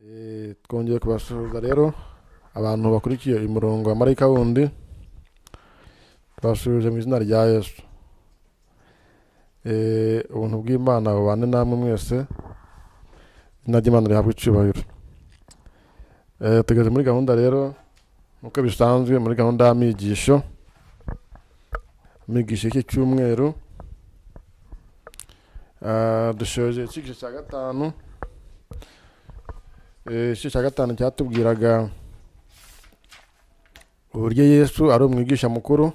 Eh, twongeye kubasuhuza rero abantu bakurikiye uyu murongo wa marayika wundi twasuhuje mu izina rya yesu Eh, ubuntu bw'imana bubane namwe mwese izina ry'imana rihabwa icyubahiro Eh, tugeze muri gahunda rero nk'uko bisanzwe muri gahunda y'amigisho amigisho iki cyumweru Ah, dushoje icyigisho cya gatanu Eh, igice cya gatanu cyatubwiraga uburyo yesu ari umwigisha mukuru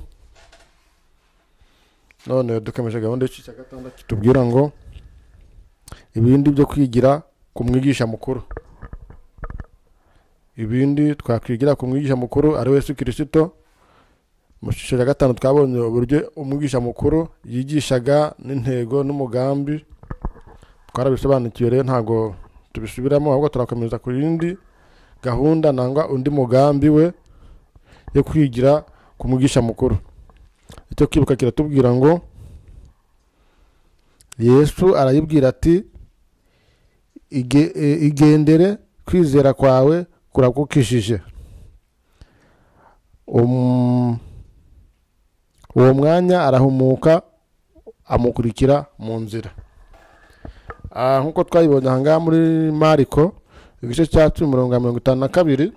none dukomeje gahunda y'igice cya gatandatu kitubwira ngo ibindi byo kwigira ku mwigisha mukuru ibindi twakwigira ku mwigisha mukuru ari we yesu kirisito mu cyiciro cya gatanu twabonye uburyo umwigisha mukuru yigishaga n'intego n'umugambi twarabisobanukiwe rero ntabwo tubisubiramo ahubwo turakomeza ku yindi gahunda nangwa undi mugambi we yo kwigira ku mwigisha mukuru icyo kwibuka kiratubwira ngo yesu arayibwira ati "Ige- e- igendere kwizera kwawe kurakukishije Um, uwo mwanya arahumuka amukurikira mu nzira Ah, nk'uko twayibonye aha ngaha muri mariko igice cya cumi mirongo ya mirongo itanu na kabiri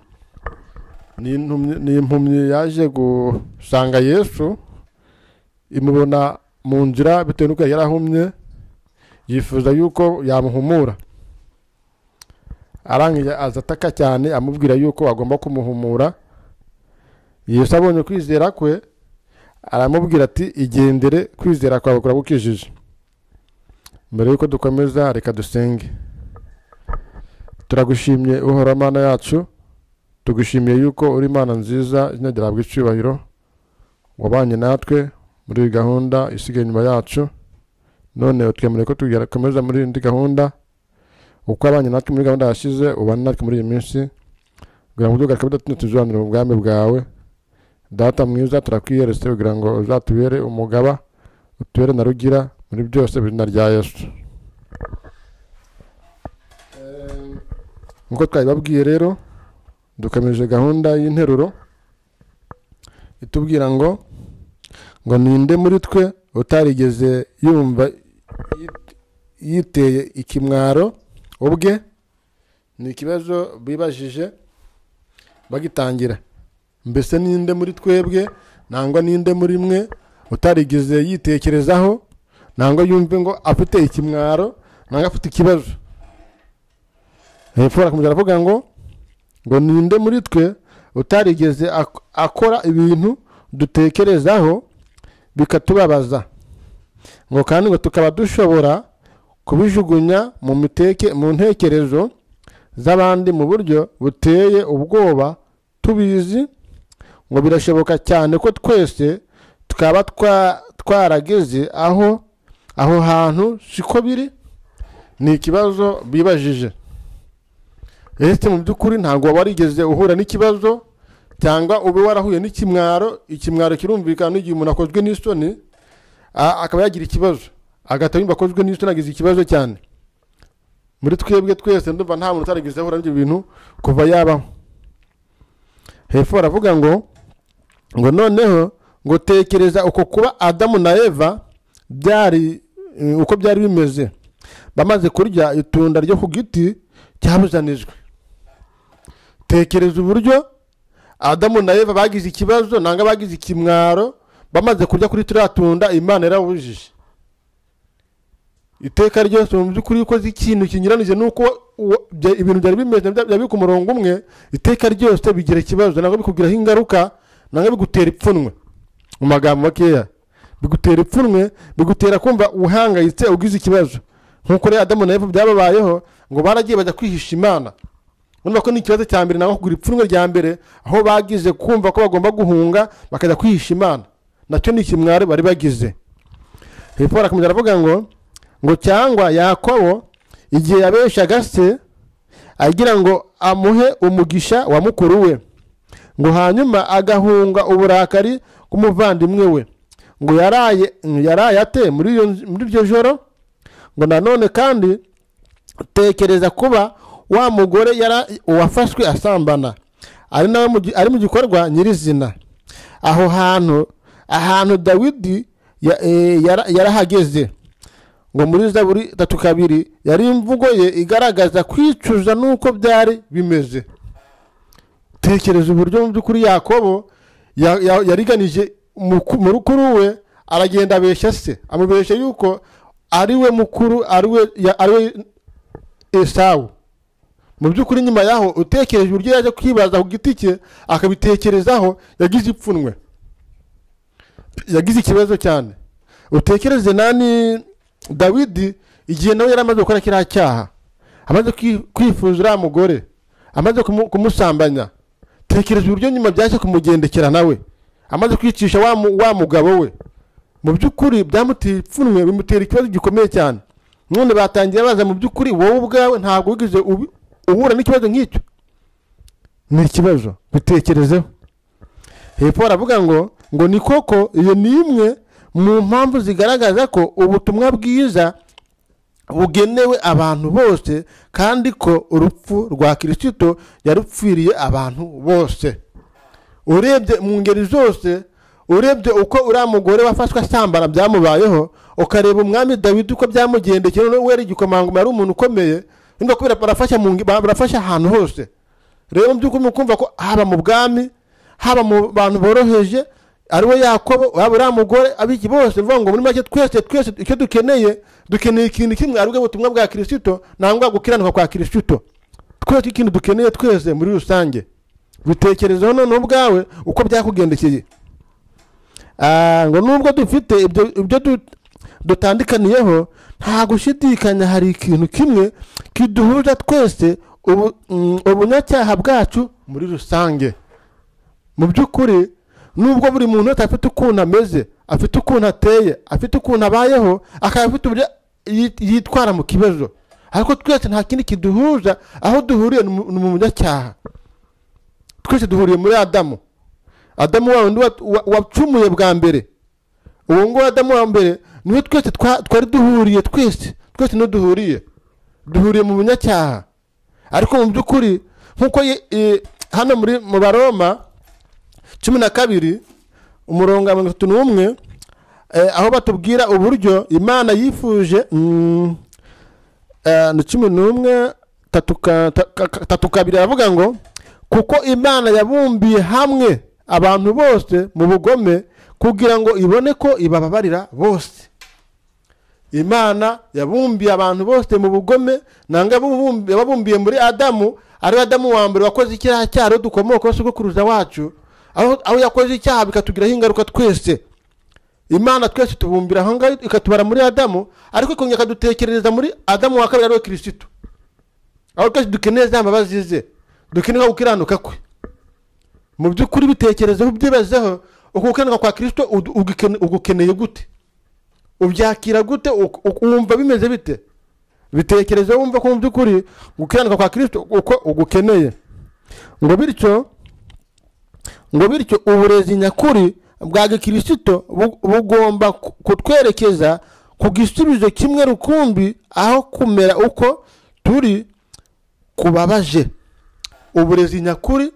ni intumyi- ni impumyi yaje gusanga yesu imubona mu nzira bitewe n'uko yari yarahumye yifuza yuko yamuhumura arangije aza ataka cyane amubwira yuko agomba kumuhumura yesu abonye kwizera kwe aramubwira ati igendere kwizera kwawe kuragukijije mbere y'uko dukomeza reka dusenge turagushimye uhora mana yacu tugushimiye yuko uri imana nziza inagerabwa icyubahiro wabanye natwe muri iyi gahunda isigaye inyuma yacu none twemereye ko tukomeza muri indi gahunda uko abanye natwe muri gahunda yashize ubane natwe muri iyi minsi kugira ngo tugaruke tudatinda tuzibanire mu bwami bwawe data mwiza turakwiyeretse kugira ngo uzatubere umugaba utubere na rugira muri byose mu izina rya yesu Ehm, nk'uko twabibabwiye rero dukomeje gahunda y'interuro itubwira ngo ngo ninde muri twe utarigeze yumva yit- yiteye ikimwaro ubwe ni ikibazo bibajije bagitangira mbese ninde muri twebwe nangwa ninde muri mwe utarigeze yitekerezaho ntabwo yumve ngo afite ikimwaro ntabwo afite ikibazo hepfo barakomeza aravuga ngo ngo ninde muri twe utarigeze ak- akora ibintu dutekerezaho bikatubabaza ngo kandi ngo tukaba dushobora kubijugunya mu miteke mu ntekerezo z'abandi mu buryo buteye ubwoba tubizi ngo birashoboka cyane ko twese twaba twa- twarageze aho aho hantu siko biri ni ikibazo bibajije ese mu by'ukuri ntabwo warigeze uhura n'ikibazo cyangwa ube warahuye n'ikimwaro ikimwaro kirumvikana n'igihe umuntu akozwe n'isoni a- akaba yagira ikibazo agahita yumva akozwe n'isoni agize ikibazo cyane muri twebwe twese ndumva nta muntu utarigeze ahura n'ibyo bintu kuva yabaho hepfo baravuga ngo ngo noneho ngo tekereza uko kuba adamu na eva byari eh, uko byari bimeze bamaze kurya itunda ryo ku giti cyabuzanijwe tekereza uburyo adamu na eva bagize ikibazo nanga bagize ikimwaro bamaze kurya kuri turiya tunda imana yarabujije iteka ryose mu by'ukuri iyo ukoze ikintu kinyuranije n'uko uwo- bya- ibintu byari bimeze bya- byari biri ku murongo umwe iteka ryose bigira ikibazo ntabwo bikugiraho ingaruka ntabwo bigutera ipfunwe mu magambo makeya bigutera ipfunwe bigutera kumva uhangayitse ugize ikibazo nk'uko rero adamu na eva byababayeho ngo baragiye bajya kwihisha imana urumva ko ni ikibazo cya mbere nabwo kugura ipfunwe rya mbere aho bagize kumva ko bagomba guhunga bakajya kwihisha imana nacyo ni ikimwaro bari bagize hepfo barakomeza aravuga ngo ngo cyangwa yakobo igihe yabeshaga se agira ngo amuhe umugisha wa mukuru we ngo hanyuma agahunga uburakari bw'umuvandimwe we ngo yaraye yaraye ate muri iyo- muri iryo joro ngo nanone kandi tekereza kuba wa mugore yari uwafashwe asambana ari nawe mu gi- ari mu gikorwa nyirizina aho hantu ahantu dawidi ya- eh, yara- yarahageze ngo muri zaburi tatu kabiri yari imvugo ye igaragaza kwicuza n'uko byari bimeze tekereza uburyo mu by'ukuri yakobo ya- ya- yariganije muku- murukuru we aragenda abeshya se amubeshya yuko ari we mukuru ari we ya- ari we esawu mu by'ukuri nyuma yaho utekereje uburyo yaje kwibaza ku giti cye akabitekerezaho yagize ipfunwe yagize ikibazo cyane utekereze nani dawidi igihe nawe yari amaze gukora kiriya cyaha amaze kwi- kwifuza uriya mugore amaze kumu- kumusambanya tekereza uburyo nyuma byaje kumugendekera nawe amaze kwicisha wa mu- wa mugabo we mu by'ukuri byamuteye ipfunwe bimutera ikibazo gikomeye cyane none batangiye baza mu by'ukuri wowe ubwawe ntabwo wigeze ubi- uhura n'ikibazo nk'icyo ni ikibazo bitekerezeho hepfo baravuga ngo ngo ni koko iyo ni imwe mu mpamvu zigaragaza ko ubutumwa bwiza bugenewe abantu bose kandi ko urupfu rwa kirisito yarupfiriye abantu bose urebye mu ngeri zose urebye uko uriya mugore wafashwe asambana byamubayeho ukareba umwami dawidi uko byamugendekeye noneho we yari igikomangoma yari umuntu ukomeye nubwo kubera barafasha mu nge- barafasha ahantu hose rero mu by'ukuri mukumva ko haba mu bwami haba mu bantu boroheje ari we yakobo waba uriya mugore abiki bose ni ukuvuga ngo muri make twese twese icyo dukeneye dukeneye ikintu kimwe ari bwo butumwa bwa kirisito nangwa gukiranuka kwa kirisito twese ikintu dukeneye twese muri rusange bitekerezaho noneho ubwawe uko byakugendekeye Ah, ngo nubwo dufite ibyo ibyo du- dutandikaniyeho nta gushidikanya hari ikintu kimwe kiduhuza twese ubu- mm, ubunyacyaha bwacu muri rusange mu by'ukuri nubwo buri muntu wese afite ukuntu ameze afite ukuntu ateye afite ukuntu abayeho akaba afite uburyo yi- yitwara mu kibazo ariko twese nta kindi kiduhuza aho duhuriye ni mu- ni mu munyacyaha twese duhuriye muri adamu adamu wa wundi wa- wa- wacumuye bwa mbere uwo nguwo adamu wa mbere niwe twese twa- twari duhuriye twese twese niho duhuriye duhuriye mu munyacyaha ariko mu by'ukuri nk'uko ye- e, hano muri mu baroma cumi na kabiri umurongo wa mirongo itatu n'umwe eh, aho batubwira uburyo imana yifuje mm, eh, ni cumi n'umwe tatu ka- ta- ka- ka- tatu kabiri aravuga ngo kuko imana yabumbiye hamwe abantu bose mu bugome kugira ngo ibone ko ibababarira bose imana yabumbiye abantu bose mu bugome nanga ababumbi- yababumbiye muri adamu ari we adamu wa mbere wakoze icyaha cyaro dukomokaho sogokuruza wacu aho aho yakoze icyaha bikatugiraho ingaruka twese imana twese tubumbira aho ngaho ikatubara muri adamu ariko ikongera ikadutekerereza muri adamu wa kabiri ari we kirisito aho twese dukeneye za mbabazi ze dukeneye gukiranuka kwe mu by'ukuri bitekerezeho ubyibazeho uko gukiranuka kwa kirisito udu- ugukene- ugukeneye gute ubyakira gute Uku- uku- wumva bimeze bite bitekerezeho wumva ko mu by'ukuri gukiranuka kwa kirisito uko ugukeneye ngo bityo ngo bityo uburezi nyakuri bwa gikirisito bu- bugomba ku- kutwerekeza ku gisubizo kimwe rukumbi aho kumera uko turi kubabaje uburezi nyakuri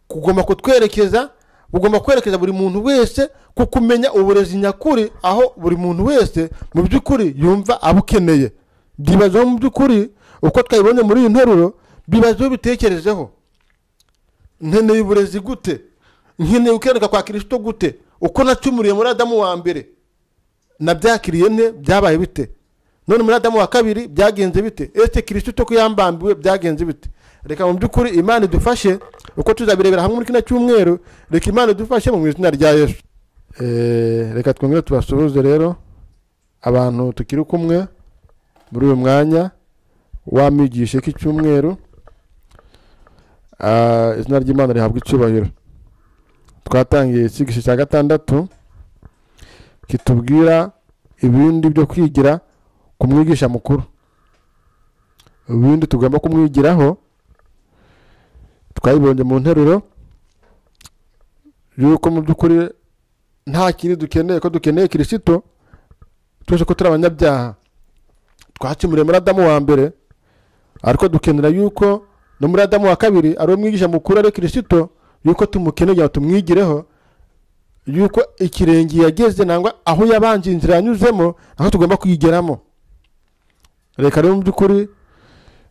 kugomba kutwerekeza bugomba kwerekeza buri muntu wese ku kumenya uburezi nyakuri aho buri muntu wese mu by'ukuri yumva abukeneye byibazaho mu by'ukuri uko twabibonye muri iyi nteruro bibazaho bitekerezeho nkeneye uburezi gute nkeneye gukeruka kwa kirisito gute uko nacumuriye muri adamu wa mbere nabyakiriye nte byabaye bite none muri adamu wa kabiri byagenze bite ese kirisito ko yambambiwe byagenze bite reka mu by'ukuri imana idufashe uko tuzabirebera hamwe muri kino cyumweru reka imana idufashe mu izina rya yesu Eh, reka twongere tubasuhuze rero abantu tukiri kumwe muri uyu mwanya wamigishe k'icyumweru Ah, izina ry'imana rihabwa icyubahiro twatangiye icyigisho cya gatandatu kitubwira ibindi byo kwigira ku mwigisha mukuru ibindi tugomba kumwigiraho twabibonye mu nteruro yuko mu by'ukuri nta kindi dukeneye ko dukeneye kirisito twese ko turi abanyabyaha twakimuriye muri adamu wa mbere ariko dukenera yuko no muri adamu wa kabiri ari umwigisha mukuru ari kirisito yuko tumukeneye ngo tumwigireho yuko ikirenge yageze nangwa aho yabanje inzira yanyuzemo aho tugomba kuyigeramo reka rero mu by'ukuri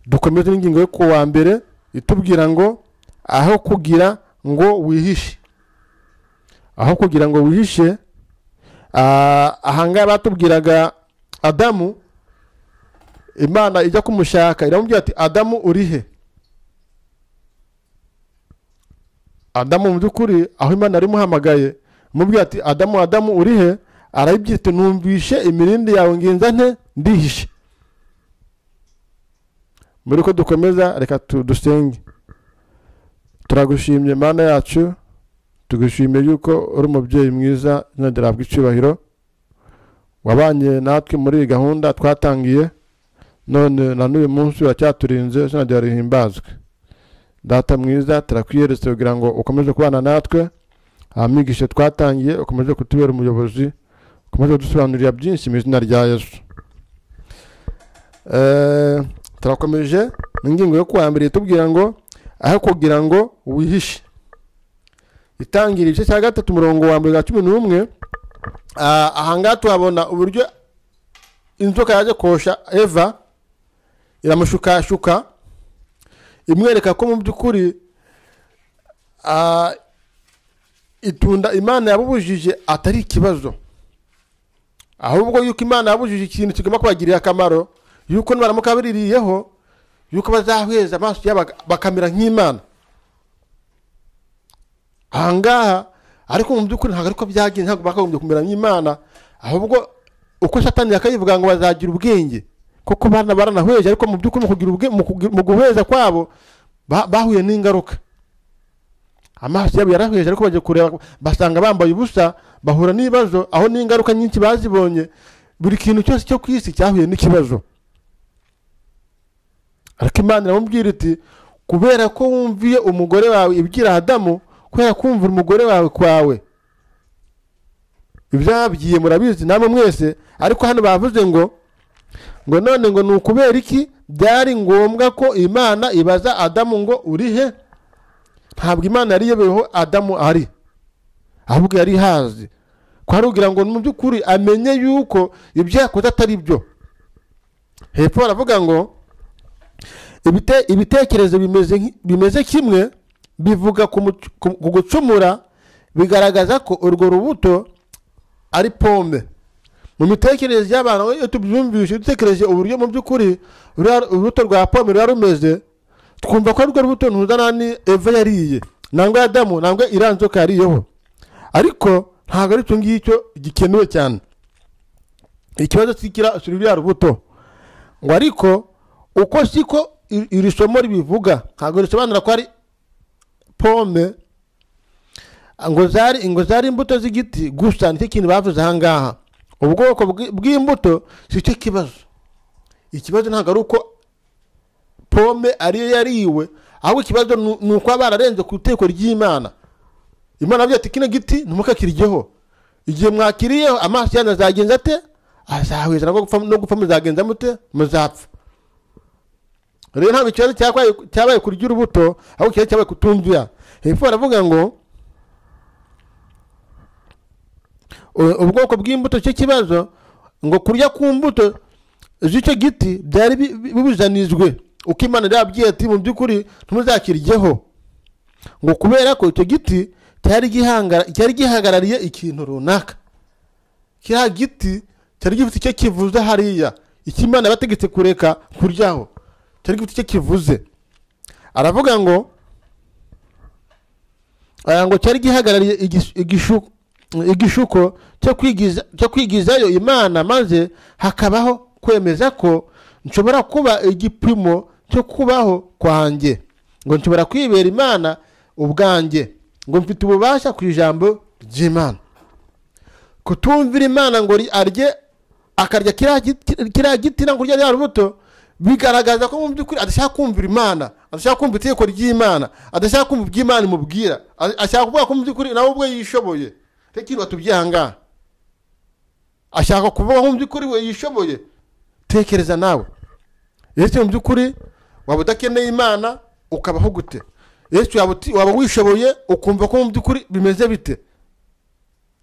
dukomeze n'ingingo yo kuwa mbere itubwira ngo aho kugira ngo wihishe aho kugira ngo wihishe ah, ahangaha batubwiraga adamu imana ijya kumushaka iramubwira ati adamu uri he adamu mu by'ukuri aho imana yari imuhamagaye imubwira ati adamu adamu uri he arayibwira ati numvishe imirindi yawe ngenza nte ndihishe muri ko dukomeza reka tu- dusenge turagushimye mana yacu tugushimiye yuko uri umubyeyi mwiza izina ryawe icyubahiro wabanye natwe muri iyi gahunda twatangiye none na n'uyu munsi uracyaturinze izina ryawe rihimbazwe data mwiza turakwiyeretsa kugira ngo ukomeze kubana natwe amigishe twatangiye ukomeze kutubera umuyobozi ukomeze kudusobanurira byinshi mu izina rya yesu Eh, turakomeje ingingo yo kuhambira itubwira ngo aho kugira ngo wihishe itangira igice cya gatatu umurongo wa mbere wa cumi n'umwe Ah, ahangaha tuhabona uburyo inzoka yaje kosha eva iramushukashuka imwereka ko mu by'ukuri ah, itunda imana yabubujije atari ikibazo ahubwo yuko imana yabujije ikintu kigomba kubagirira akamaro yuko nibaramuka biririyeho yuko bazahweza amaso yabo baka- bakamera nk'imana ahangaha ariko mu by'ukuri ntabwo ariko byagenze ntabwo bakagombye kumera nk'imana ahubwo uko satani yakayivuga ngo bazagira ubwenge kuko bana baranahweje ariko mu by'ukuri mu kugira ubwe- mu kugira- mu guhweza kwabo ba- bahuye n'ingaruka amaso yabo yarahweje ariko bagiye kureba basanga bambaye ubusa bahura n'ibibazo aho n'ingaruka nyinshi bazibonye buri kintu cyose cyo ku isi cyahuye n'ikibazo ariko imana iramubwira iti kubera ko wumviye umugore wawe ibwira adamu kubera kumvira umugore wawe kwawe ibyabwiye murabizi namwe mwese ariko hano bavuze ngo ngo none ngo ni ukubera iki byari ngombwa ko imana ibaza adamu ngo uri he ntabwo imana yari iyobeyeho adamu ari ahubwo yari ihazi ko hari ugira ngo mu by'ukuri amenye yuko ibyo yakoze atari byo hepfo baravuga ngo ibite- ibitekerezo bimeze nki- bimeze kimwe bivuga ku mu- ku- ku gucumura bigaragaza ko urwo rubuto ari pome mu mitekerereze y'abantu iyo tubyumvishe dutekereje uburyo mu by'ukuri ruriya urubuto rwa pome ruba rumeze twumva ko arwo rubuto ntuzana ni eva yariye nangwa adamu nangwa iriya nzoka yariyeho ariko ntabwo ari icyo ngicyo gikenewe cyane ikibazo si kira- si ruriya rubuto ngo ariko uko siko iri- iri somo ribivuga ntabwo risobanura ko ari pome ngo zari ngo zari imbuto z'igiti gusa nicyo kintu bavuze aha ngaha ubwoko bw'i- bw'imbuto si cyo kibazo ikibazo ntabwo ari uko pome ariyo yariwe ahubwo ikibazo ni- ni uko baba bararenze ku iteko ry'imana imana avuga ati kino giti ntimukakiryeho igihe mwakiriyeho amaso yanyu azagenza ate azahweza no gupfa- no gupfa muzagenza mute muzapfa rero ntabwo ikibazo cyabaye- cyabaye kurya urubuto ahubwo ikibazo cyabaye kutumvira hepfo baravuga ngo u- ubwoko bw'imbuto cyo kibazo ngo kurya ku mbuto z'icyo giti byari bi- bi- bibuzanizwe uko imana yari yababwiye ati mu by'ukuri ntimuzakiryeho ngo kubera ko icyo giti cyari gihangara- cyari gihagarariye ikintu runaka kiriya giti cyari gifite icyo kivuze hariya icyo imana yabategetse kureka kuryaho cyari gifite icyo kivuze aravuga ngo aya ngo cyari gihagarariye igis- igishu- igishuko cyo kwigiza- cyo kwigizayo imana maze hakabaho kwemeza ko nshobora kuba igipimo cyo kubaho kwanjye ngo nshobora kwibera imana ubwanjye ngo mfite ububasha ku ijambo ry'imana kutumvira imana ngo ri- arye akarya kiriya giti- kiriya giti no kurya rya rubuto bigaragaza ko mu by'ukuri adashaka kumvira imana adashaka kumva itegeko ry'imana adashaka kumva ibyo imana imubwira a- ashaka kuvuga ko mu by'ukuri nawe ubwe yishoboye reka ikintu batubwiye aha ngaha ashaka kuvuga ko mu by'ukuri we yishoboye tekereza nawe ese mu by'ukuri waba udakeneye imana ukabaho gute yesu yaba uti- waba wishoboye ukumva ko mu by'ukuri bimeze bite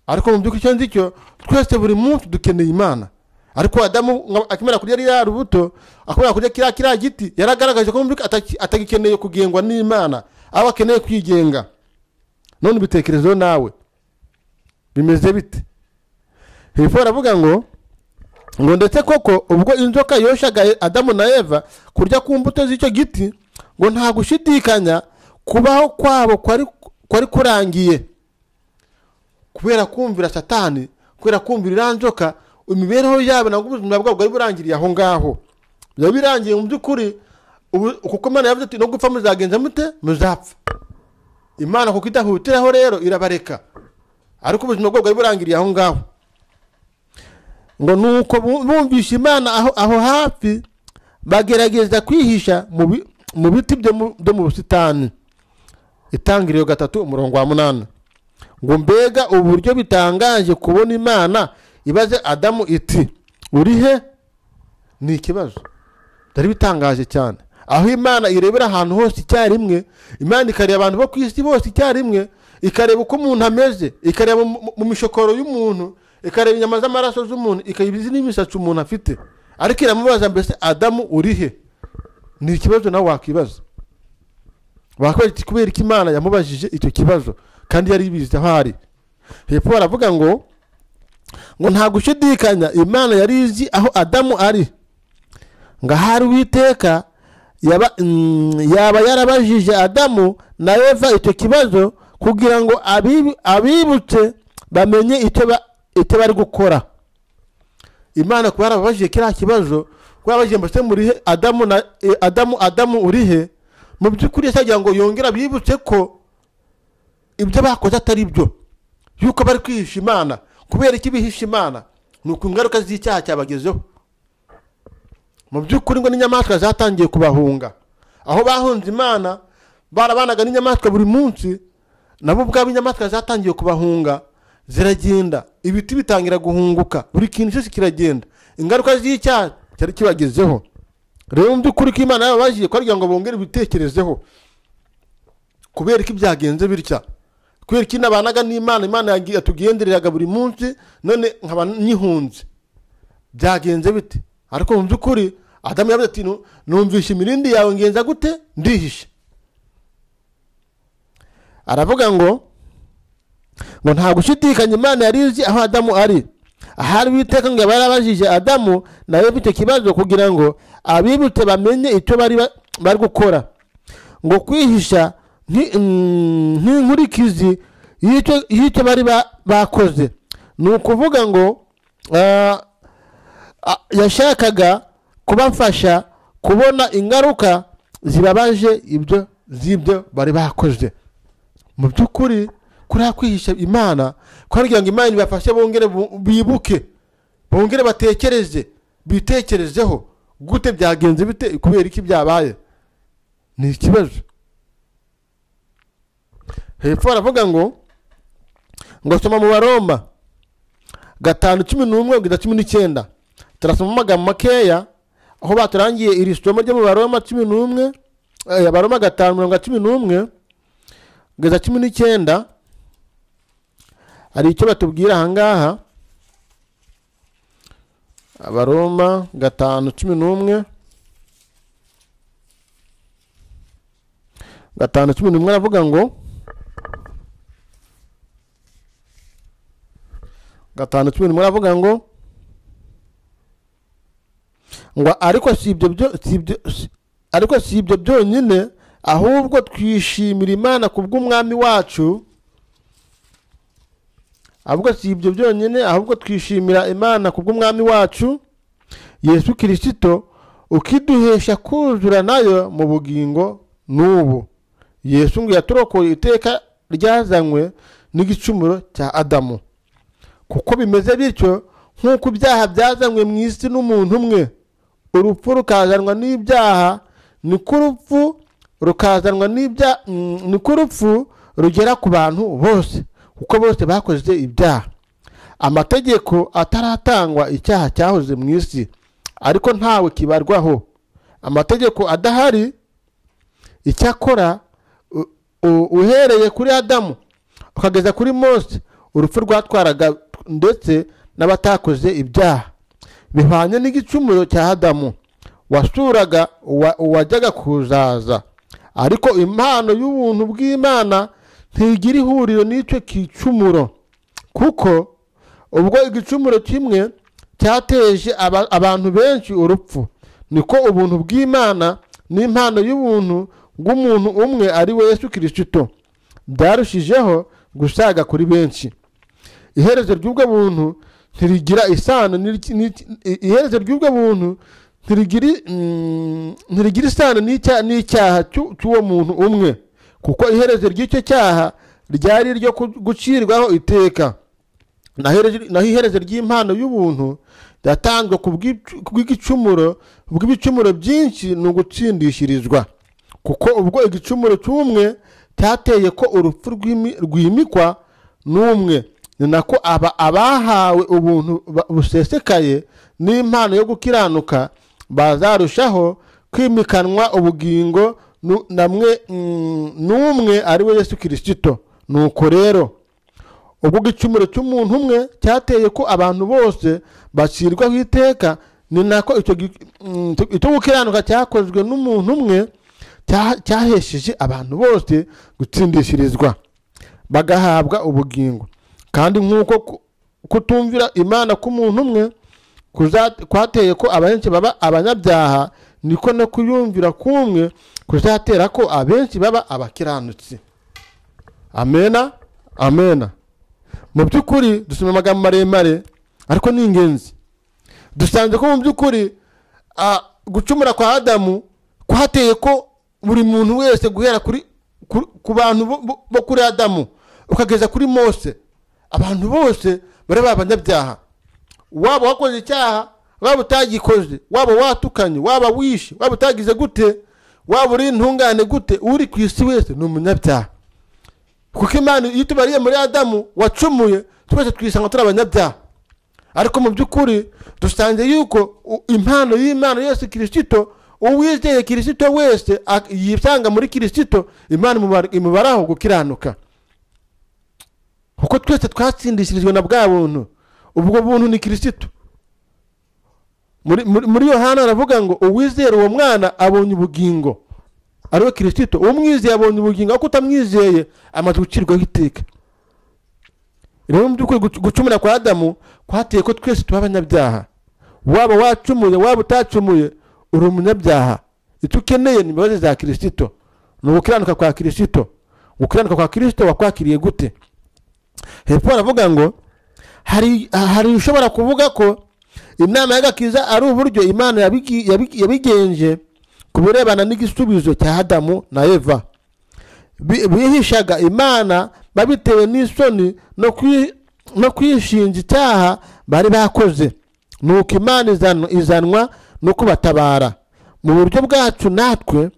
ariko mu by'ukuri icyo nzi cyo twese buri munsi dukeneye imana ariko adamu nka- akimara kurya ririya rubuto akimara kurya kiriya kiriya giti yaragaragaje ko mu by'ukuri ataki- atagikeneye kugengwa n'imana aba akeneye kwigenga none ibitekerezo nawe bimeze bite hepfo baravuga ngo ngo ndetse koko ubwo inzoka yoshaga adamu na eva kurya ku mbuto z'icyo giti ngo nta gushidikanya kubaho kwabo kwari kwari kurangiye kubera kumvira satani kubera kumvira iriya nzoka imibereho yabo nabwo ubuzima bwabo bwari burangiriye aho ngaho biba birangiye mu by'ukuri ubu- kuko imana yavuze ati no gupfa muzagenza mute muzapfa imana kuko idahutiraho rero irabareka ariko ubuzima bwabo bwari burangiriye aho ngaho ngo nuko bu- bumvisha imana aho, aho hafi bagerageza kwihisha mu bi- mu biti byo mu- byo mu busitani itangiriro gatatu umurongo wa munani ngo mbega uburyo bitangaje kubona imana ibaze adamu iti uri he ni ikibazo byari bitangaje cyane aho imana irebera ahantu hose icyarimwe imana ikareba abantu bo ku isi bose icyarimwe ikareba uko umuntu ameze ikareba mu- mu- mu mishokoro y'umuntu ikareba inyama z'amaraso z'umuntu ikareba izi n'imisatsi umuntu afite ariko iramubaza mbese adamu uri he ni ikibazo nawe wakwibaza wakwibaza iti, kubera ko imana yamubajije icyo kibazo kandi yari ibizi aho ari hepfo baravuga ngo ngo nta gushidikanya imana yari izi aho adamu ari ngo ahari uwiteka yaba mm, yaba yarabajije adamu na eva icyo kibazo kugira ngo abibu- abibutse bamenye icyo ba- icyo bari gukora imana kuba yarababajije kiriya kibazo kuba yarabajije mbese murihe adamu na eh, adamu adamu urihe mu by'ukuri yasagira ngo yongere abibutse ko ibyo bakoze atari byo yuko bari kwihisha imana kubera iki bihisha imana ni uku ingaruka z'icyaha cyabagezeho mu by'ukuri ngo n'inyamaswa zatangiye kubahunga aho bahunze imana barabanaga n'inyamaswa buri munsi nabo ubwabo inyamaswa zatangiye kubahunga ziragenda ibiti bitangira guhunguka buri kintu cyose kiragenda ingaruka z'icyaha cyari kibagezeho rero mu by'ukuri ko imana yababajiye kugira ngo bongere ibitekerezeho kubera ko byagenze bitya kubera ko inabanaga n'imana imana yagiye- yatugendereraga buri munsi none nkaba nyihunze byagenze bite ariko mu by'ukuri adamu yavuze ati "Nu- numvishe imirindi yawe ngenza gute ndihishe aravuga ngo ngo nta gushidikanya imana yari izi aho adamu ari ahari uwiteka ngo yaba yarabajije adamu nawe icyo kibazo kugira ngo abibutse bamenye icyo bari ba- bari gukora ngo kwihisha nki- mm, nk'inkurikizi y'icyo y'icyo bari ba- bakoze ni ukuvuga ngo ah, a- yashakaga kubafasha kubona ingaruka zibabaje ibyo z'ibyo bari bakoze mu by'ukuri kuriya kwihisha imana kugira ngo imana ibafashe bongere bu- bibuke bongere batekereze bitekerezeho gute byagenze bite kubera iki byabaye ni ikibazo hepfo baravuga ngo ngo soma mu baroma gatanu cumi n'umwe kugeza cumi n'icyenda turasoma amagambo makeya aho baturangiye iri somo ryo mu baroma cumi n'umwe eh, abaroma gatanu mirongo cumi n'umwe kugeza cumi n'icyenda hari icyo batubwira aha ngaha abaroma gatanu cumi n'umwe gatanu cumi n'umwe aravuga ngo gatanu cumi n'umwe aravuga ngo ngo ariko si ibyo byo si ibyo si- ariko si ibyo byonyine ahubwo twishimira imana ku bw'umwami wacu ahubwo si ibyo byonyine ahubwo twishimira imana ku bw'umwami wacu yesu kirisito ukiduhesha kuzura nayo mu bugingo n'ubu yesu ngo yaturokoye iteka ryazanywe n'igicumuro cya adamu kuko bimeze bityo nk'uko ibyaha byazanywe mu isi n'umuntu umwe urupfu rukazanwa n'ibyaha niko urupfu rukazanwa n'ibyaha niko urupfu rugera ku bantu bose kuko bose bakoze ibyaha amategeko ataratangwa icyaha cyahoze mu isi ariko ntawe kibarwaho amategeko adahari icyakora u- u- uhereye kuri adamu ukageza kuri mose urupfu rwatwaraga ndetse n'abatakoze ibyaha bihwanye n'igicumuro cya adamu wasuraga uwa- uwajyaga kuzaza ariko impano y'ubuntu bw'imana ntigira ihuriro n'icyo gicumuro kuko ubwo igicumuro kimwe cyateje aba- abantu benshi urupfu niko ubuntu bw'imana n'impano y'ubuntu bw'umuntu umwe ari we yesu kirisito byarushijeho gusaga kuri benshi iherezo ry'ubwo buntu ntirigira isano n'iki- n'iki- i- iherezo ry'ubwo buntu ntirigira i- mm, ntirigira isano n'icya- n'icyaha cy'u- cy'uwo muntu umwe kuko iherezo ry'icyo cyaha ryari iryo ku- gucirwaho iteka naho iherezo- naho iherezo ry'impano y'ubuntu ryatanzwe ku bw'icu- ku bw'igicumuro bw'ibicumuro byinshi ni ugutsindishirizwa kuko ubwo igicumuro cy'umwe cyateye ko urupfu rw'imi- rwimikwa n'umwe ni nako aba abahawe ubuntu ba- busesekaye n'impano yo gukiranuka bazarushaho kwimikanwa ubugingo nu- namwe mm, n'umwe ari we yesu kirisito nuko rero ubwo igicumuro cy'umuntu umwe cyateye ko abantu bose bacirwaho iteka ni nako icyo gi- mm, icyo- icyo gukiranuka cyakozwe n'umuntu umwe cya- cyahesheje abantu bose gutsindishirizwa bagahabwa ubugingo kandi nk'uko ku- kutumvira imana k'umuntu umwe kuza- kwateye ko abenshi baba abanyabyaha niko no kuyumvira k'umwe kuzatera ko abenshi baba abakiranutsi amena amena mu by'ukuri dusoma amagambo maremare ariko ni ingenzi dusanze ko mu by'ukuri ah, gucumura kwa adamu kwateye ko buri muntu wese guhera kuri ku- ku bantu bo- bo- bo kuri adamu ukageza kuri mose abantu bose bari ba banyabyaha waba wakoze icyaha waba utagikoze waba watukanye waba wishe waba utagize gute waba uri intungane gute uri ku isi wese ni umunyabyaha kuko imana iyo itubariye muri adamu wacumuye twese twisanga turi abanyabyaha ariko mu by'ukuri dusanze yuko u- impano y'imana yose kirisito uwizeye kirisito wese ak- yisanga muri kirisito imana imubara- imubaraho gukiranuka kuko twese twatsindishirijwe na bwa buntu ubwo buntu ni kirisito muri muri- muri yohana haravuga ngo uwizera uwo mwana abonye ubugingo ariwe kirisito umwizeye abonye ubugingo ariko utamwizeye amaze gucirwaho iteka rero mu by'ukuri guc- gucumura kwa adamu kwateye ko twese tuba abanyabyaha waba wacumuye waba utacumuye uri umunyabyaha icyo ukeneye ni imbabazi za kirisito ni ugukiranuka kwa kirisito gukiranuka kwa kirisito wakwakiriye gute hepfo baravuga ngo hari hari ushobora kuvuga ko inama y'agakiza ari uburyo imana yabigi- yabigi- yabigenje ku birebana n'igisubizo cya adamu na eva bi- bihishaga imana babitewe n'isoni no kwi- no kwishinja icyaha bari bakoze nuko imana izanwa- izanwa no kubatabara mu buryo bwacu natwe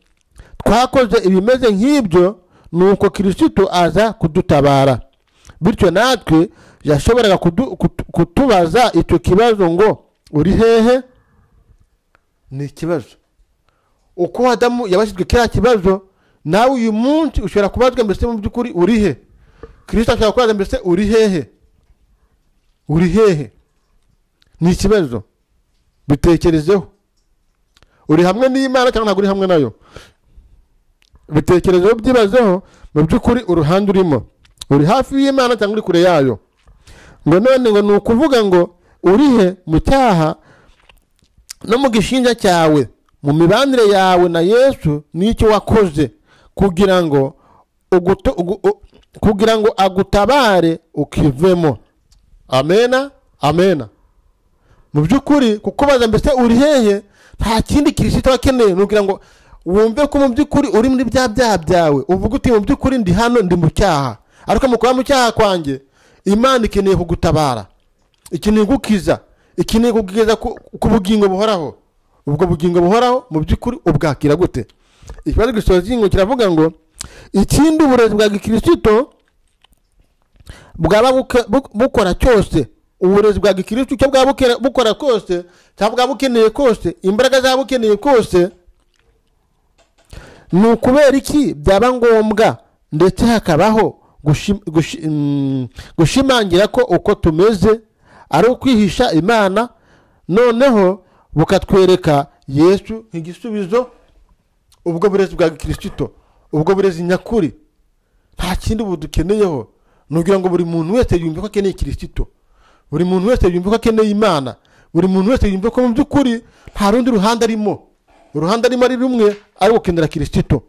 twakoze ibimeze nk'ibyo nuko kirisito aza kudutabara bityo natwe yashoboraga kudu- kutu- kutubaza icyo kibazo ngo uri hehe ni ikibazo uko adamu yabashyizwe kiriya kibazo nawe uyu munsi ushobora kubazwa mbese mu by'ukuri uri he kirisito ashobora kubaza mbese uri hehe uri hehe ni ikibazo bitekerezeho uri hamwe n'imana cyangwa ntabwo uri hamwe nayo bitekerezeho byibazeho mu by'ukuri uruhande urimo uri hafi y'imana cyangwa uri kure yayo ngo none ngo ni ukuvuga ngo uri he mu cyaha no mu gishinja cyawe mu mibanire yawe na yesu n'icyo wakoze kugira ngo uguto, ugu, u, kugira ngo agutabare ukivemo amena amena mu by'ukuri kukubaza mbese uri hehe nta kindi kirisito akeneye ni ukugira ngo wumve ko mu by'ukuri uri muri bya byaha byawe uvuga uti mu by'ukuri ndi hano ndi mu cyaha ariko mu kuba mu cyaha kwanjye imana ikeneye kugutabara ikeneye gukiza ikeneye kugeza ku ku bugingo buhoraho ubwo bugingo buhoraho mu by'ukuri ubwakira gute ikibazo gisoza ikingo kiravuga ngo ikindi uburezi bwa gikirisito bwaba buke- bu- bukora cyose uburezi bwa gikirisitu icyo bwaba bukera- bukora kose cyangwa bwaba bukeneye kose imbaraga zaba bukeneye kose ni ukubera iki byaba ngombwa ndetse hakabaho gushi- gushi- mm, gushimangira ko uko tumeze ari ukwihisha imana noneho bukatwereka yesu nk'igisubizo ubwo burezi bwa kirisito ubwo burezi nyakuri nta kindi budukeneyeho ni ukugira ngo buri muntu wese yumve ko akeneye kirisito buri muntu wese yumve ko akeneye imana buri muntu wese yumve ko mu by'ukuri nta rundi ruhande arimo uruhande arimo ari rumwe ari ugukenera kirisito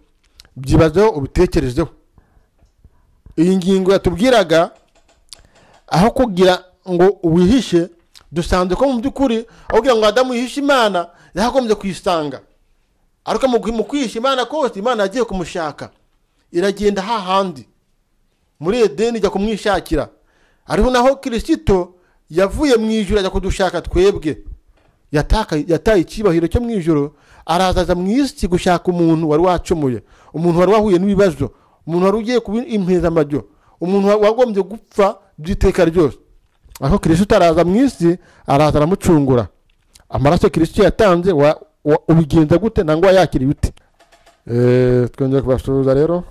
byibazeho ubitekerezeho iyi ngingo yatubwiraga aho kugira ngo wihishe dusanze ko mu by'ukuri aho kugira ngo adamu yihishe imana yahagombye kuyisanga ariko mu mu kwihisha imana kose imana yagiye kumushaka iragenda hahandi muri edeni ijya kumwishakira ariho naho kirisito yavuye mu ijoro ajya kudushaka twebwe yataka- yataye icyibahiro cyo mu ijoro araza aza mu isi gushaka umuntu wari wacumuye umuntu wari wahuye n'ibibazo umuntu wari ugiye kuba impezamajyo umuntu wa- wagombye gupfa by'iteka ryose aho kirisito araza mu isi araza aramucungura amaraso kirisito yatanze wa- wa- ubigenza gute nangwa yakiriye ute Eh, twongeye kubasuhuza rero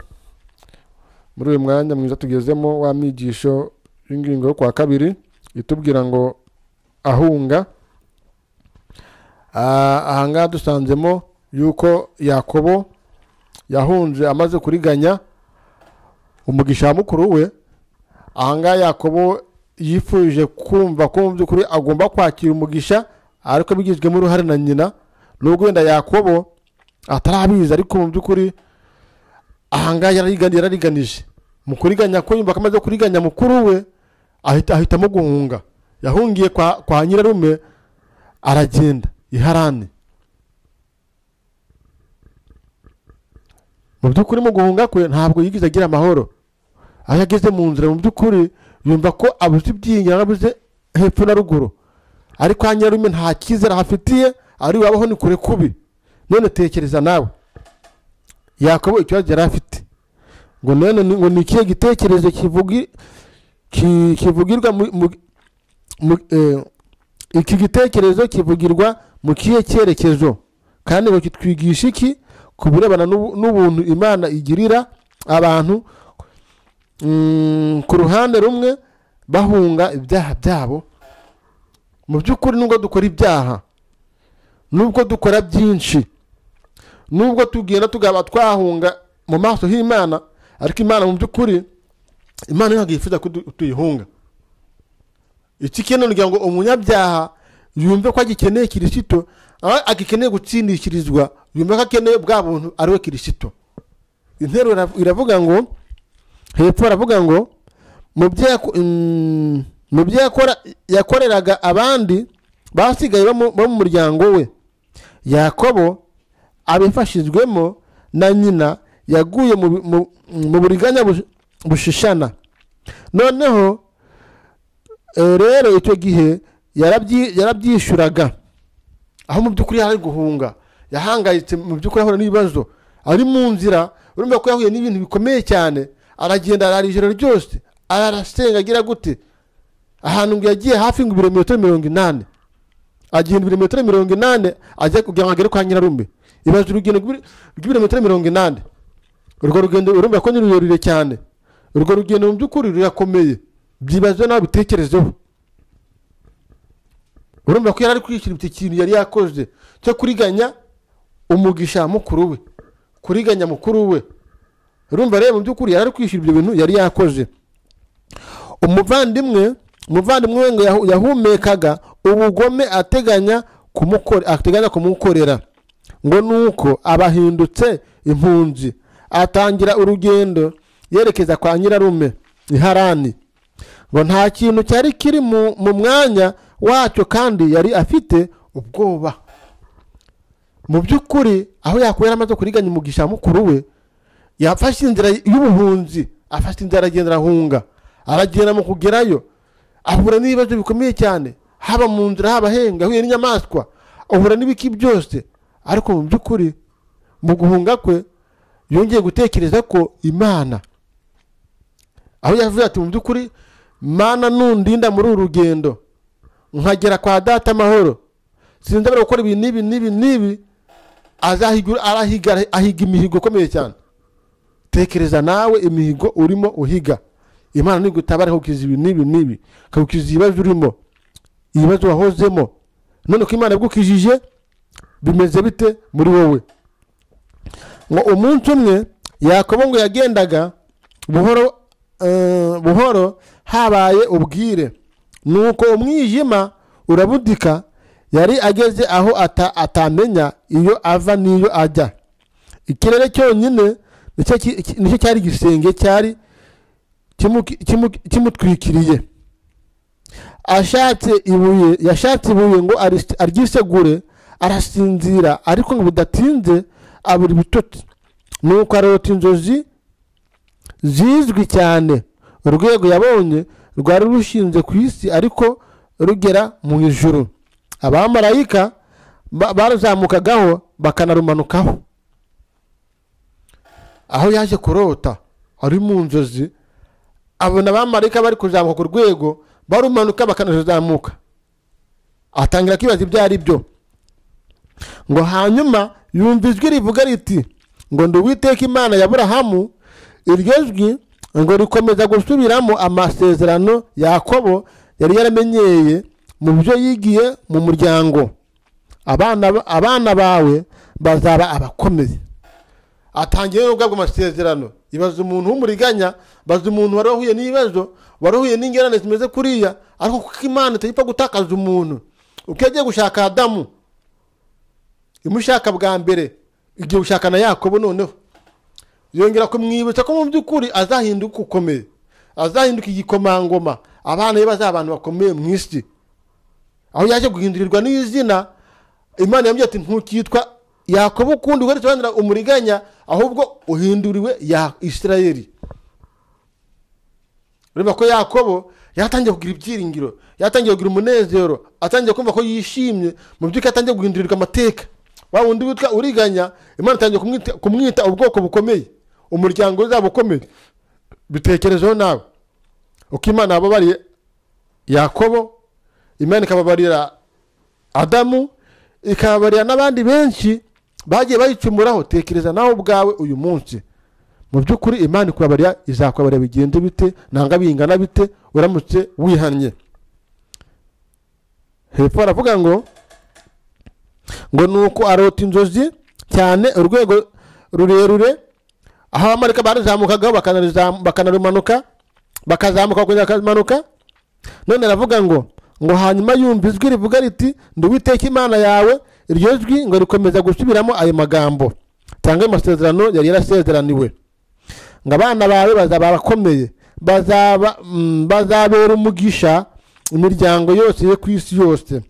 muri uyu mwanya mwiza tugezemo wa mwigisho w'ingingo yo kwa kabiri itubwira ngo ahunga Ah, ahangaha dusanzemo yuko yakobo yahunze amaze kuriganya umugisha wa mukuru we ahangaha yakobo yifuje kumva ko mu by'ukuri agomba kwakira umugisha ariko bigizwemo uruhare na nyina nubwo wenda yakobo atarabizi ariko mu by'ukuri ahangaha yararigani- yarariganije mu kuriganya ko yumva ko amaze kuriganya mukuru we ahita ahitamo guhunga yahungiye kwa, kwa nyirarume aragenda i harani mu by'ukuri mu guhunga kwe ntabwo yigeze agira amahoro aho yageze mu nzira mu by'ukuri yumva ko abuze ibyingira abuze hepfo na ruguru ariko kwa nyirarume nta cyizere ahafitiye ari wabaho ni kure kubi none tekereza nawe yakobo ikibazo yari afite ngo none ni- ngo ni ikihe gitekerezo kivugi- ki- kivugirwa mu- mu- mu- eh, iki gitekerezo kivugirwa mu kihe cyerekezo kandi ngo kitwigisha iki ku birebana n'ubu- n'ubuntu imana igirira abantu mm, ku ruhande rumwe bahunga ibyaha byabo mu by'ukuri nubwo dukora ibyaha nubwo dukora byinshi nubwo tugenda tugaba twahunga mu maso h'imana ariko imana mu by'ukuri imana ntabwo yifuza ko tu- tuyihunga iki kintu kugira ngo umunyabyaha yumve ko agikeneye kirisito aho agikeneye gutsindishirizwa yumve ko akeneye bwa buntu ari we kirisito interuro irav- iravuga ngo hepfo aravuga ngo mu byo yako- mm, mu byo yakora- yakoreraga abandi basigaye bo mu- bo mu muryango we yakobo abifashijwemo na nyina yaguye mu- mu- mu buriganya bush- bushishana noneho eh, rero icyo gihe yarabyi- yarabyishyuraga aho mu by'ukuri yari ari guhunga yahangayitse mu by'ukuri ahura n'ibibazo ari mu nzira urumva ko yahuye n'ibintu bikomeye cyane aragenda arara ijoro ryose arasenga agira gute ahantu ngo yagiye hafi ngo ibirometero mirongo inani agenda ibirometero mirongo inani ajya kugira ngo agere kwa nyirarume ibaza urugendo rw'ibire- rw'ibirometero mirongo inani urwo rugendo urumva ko ni rurerure cyane urwo rugendo mu by'ukuri rurakomeye byibaze nawe bitekerezeho urumva ko yari ari kwishyura iki kintu yari yakoze cyo kuriganya umugisha mukuru we kuriganya mukuru we urumva rero mu by'ukuri yari ari kwishyura ibyo bintu yari yakoze umuvandimwe umuvandimwe we ngo yahu- yahumekaga ubugome ateganya kumukore- ateganya kumukorera ngo nuko abahindutse impunzi atangira urugendo yerekeza kwa nyirarume i harani ngo nta kintu cyari kiri mu mu mwanya wacyo kandi yari afite ubwoba mu by'ukuri aho yakuye yari amaze kuriganya umugisha mukuru we yafashe inzira y'ubuhunzi afashe inzira aragenda arahunga aragenda mu kugerayo ahura n'ibibazo bikomeye cyane haba mu nzira haba ahenga ahuye n'inyamaswa ahura n'ibiki byose ariko mu by'ukuri mu guhunga kwe yongeye gutekereza ko imana aho yavuze ati mu by'ukuri mana nundinda muri uru rugendo nkagera kwa data amahoro sinzabura gukora ibi n'ibi n'ibi n'ibi azahiga arahiga ahiga imihigo ikomeye cyane tekereza nawe imihigo urimo uhiga imana nigutabara ikagukiza ibi n'ibi n'ibi ikagukiza ibibazo urimo ibibazo wahozemo none ko imana yabigukijije bimeze bite muri wowe ngo umunsi umwe yakobo ngo yagendaga buhoro eh, buhoro habaye ubwire nuko umwijima urabudika yari ageze aho ata- atamenya iyo ava n'iyo ajya ikirere cyonyine nicyo ki- ki- nicyo cyari igisenge cyari kimuki- kimu- kimutwikiriye ashatse ibuye yashatse ibuye ngo aris- aryisegure arasinzira ariko ngo bidatinze abura ibitotsi nuko arota inzozi zizwi cyane urwego yabonye rwari rushinze ku isi ariko rugera mu ijuru abamarayika ba- barazamukagaho bakanarumanukaho aho yaje kurota ari mu nzozi abona abamarayika bari kuzamuka ku rwego barumanuka bakanazamuka atangira kwibaza ibyo ari byo ngo hanyuma yumva ijwi rivuga riti ngo ndi uwiteka imana ya burahamu iryo jwi ngo rikomeza gusubiramo amasezerano yakobo yari yaramenyeye mu byo yigiye mu muryango abana ba- abana bawe bazaba abakomeye atangiye no guhabwa amasezerano ibaza umuntu w'umuriganya baza umuntu wari wahuye n'ibibazo wari wahuye n'ingorane zimeze kuriya ariko kuko imana itapfa gutakaza umuntu uko yagiye gushaka adamu imushaka bwa mbere igiye gushaka na yakobo noneho yongera kumwibutsa ko mu by'ukuri azahinduka ukomeye azahinduka igikomangoma abana be bazaba abantu bakomeye mu isi aho yaje guhindurirwa n'izina imana yambwiye ati ntukitwa yakobo ukundi uheretse usobanura umuriganya ahubwo uhinduriwe ya isirayeli ureba ko yakobo yatangiye kugira ibyiringiro yatangiye kugira umunezero atangiye kumva ko yishimye mu by'ukuri atangiye guhindurirwa amateka wa wundi witwa uriganya imana itangiye kumwita- kumwita ubwoko bukomeye umuryango uzaba ukomeye bitekerezeho nawe uko imana yababariye yakobo imana ikababarira adamu ikababarira n'abandi benshi bagiye bayicumuraho tekereza nawe ubwawe uyu munsi mu by'ukuri imana ikubabarira izakubabarira bigende bite nanga bingana bite uramutse wihannye hepfo aravuga ngo ngo ni uko arota inzozi cyane urwego rurerure aho abamarika barizamukagaho bakanarizamu- bakanarumanuka bakazamuka bakongera bakamanuka none aravuga ngo ngo hanyuma yumva ijwi rivuga riti ndi uwiteka imana yawe iryo jwi ngo rikomeza gusubiramo ayo magambo cyangwa ayo masezerano yari yarasezeraniwe ngo abana bawe bazaba abakomeye bazaba mm, bazabera umugisha imiryango yose yo ku isi yose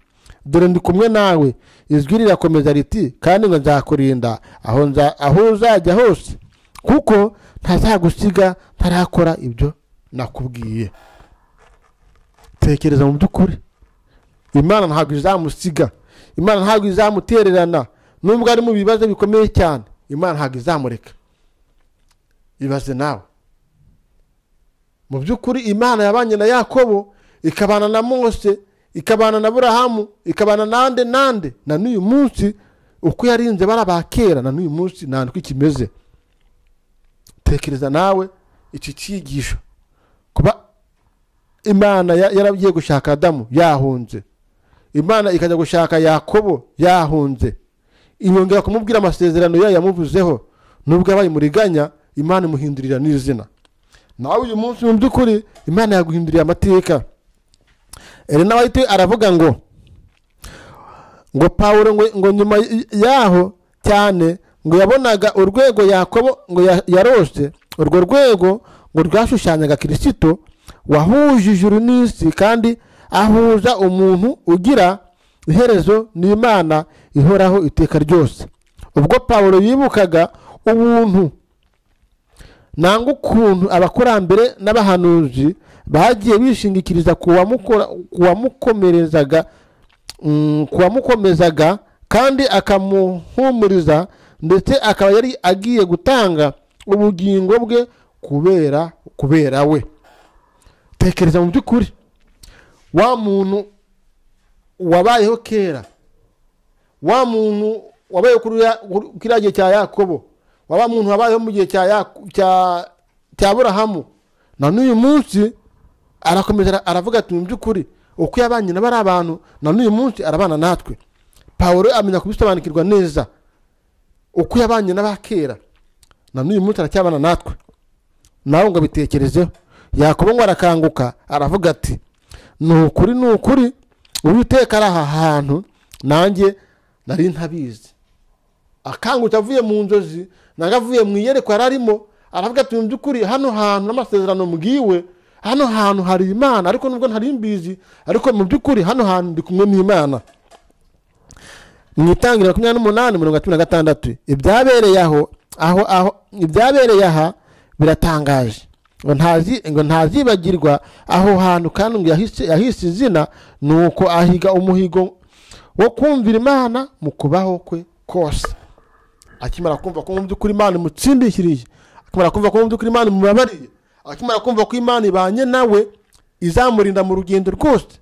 dore ndi kumwe nawe ijwi rirakomeza riti kandi ngo nzakurinda aho nza- aho uzajya hose kuko ntazagusiga ntarakora ibyo nakubwiye tekereza mu by'ukuri imana ntabwo izamusiga imana ntabwo izamutererana nubwo ari mu bibazo bikomeye cyane imana ntabwo izamureka ibaze nawe mu by'ukuri imana yabanye na yakobo ikabana na mose ikabana na burahamu ikabana nande nande na n'uyu munsi uko yarinze bari abakera na n'uyu munsi nta uko ikimeze tekereza nawe iki cyigisho kuba imana ya- yaragiye gushaka adamu yahunze imana ikajya gushaka yakobo yahunze inyongera kumubwira amasezerano yayo yamuvuzeho nubwo yabaye muriganya imana imuhindurira n'izina nawe uyu munsi mu by'ukuri imana yaguhinduriye amateka elena white aravuga ngo ngo pawulo ngo, ngo nyuma y- yaho cyane ngo yabonaga urwego yakobo ngo ya- yarose urwo rwego ngo rwashushanyaga kirisito wahuje ijuru n'isi kandi ahuza umuntu ugira iherezo n'imana ihoraho iteka ryose ubwo pawulo yibukaga ubuntu nanga ukuntu abakurambere n'abahanuzi bagiye bishingikiriza ku wamukora- ku wamukomerezaga mm, ku wamukomezaga kandi akamuhumuriza ndetse akaba yari agiye gutanga ubugingo bwe kubera kubera we tekereza mu by'ukuri wa muntu wabayeho kera wa muntu wabaye kuri ya- kuri- kiriya gihe cya yakobo waba muntu wabayeho mu gihe cya Yaku- cya- cya aburahamu na n'uyu munsi arakomeza ara- aravuga ati mu by'ukuri uko yabanye n'abari abantu na n'uyu munsi arabana natwe pawuro amenya kubisobanukirwa neza uko yabanye n'abakera na n'uyu munsi aracyabana natwe nawe ngo abitekerezeho yakobo ngo arakanguka aravuga ati ni ukuri ni ukuri uwiteka ari aha hantu nanjye nari ntabizi akangutse avuye mu nzozi nawe avuye mu iyerekwa yari arimo aravuga ati mu by'ukuri hano hantu n'amasezerano mbwiwe hano hantu hari imana ariko nubwo ntari mbizi ariko mu by'ukuri hano hantu ndi kumwe n'imana mu itangira makumyabiri n'umunani mirongo cumi na gatandatu ibyabereye aho aho aho ibyabereye aha biratangaje ngo ntazi ngo ntazibagirwa aho hantu kandi ngo yahise yahise izina ni uko ahiga umuhigo wo kumvira imana mu kubaho kwe kose akimara kumva ko mu by'ukuri imana imutsindikiriye akimara kumva ko mu by'ukuri imana imubabariye akimara kumva ko imana ibanye nawe izamurinda mu rugendo rwose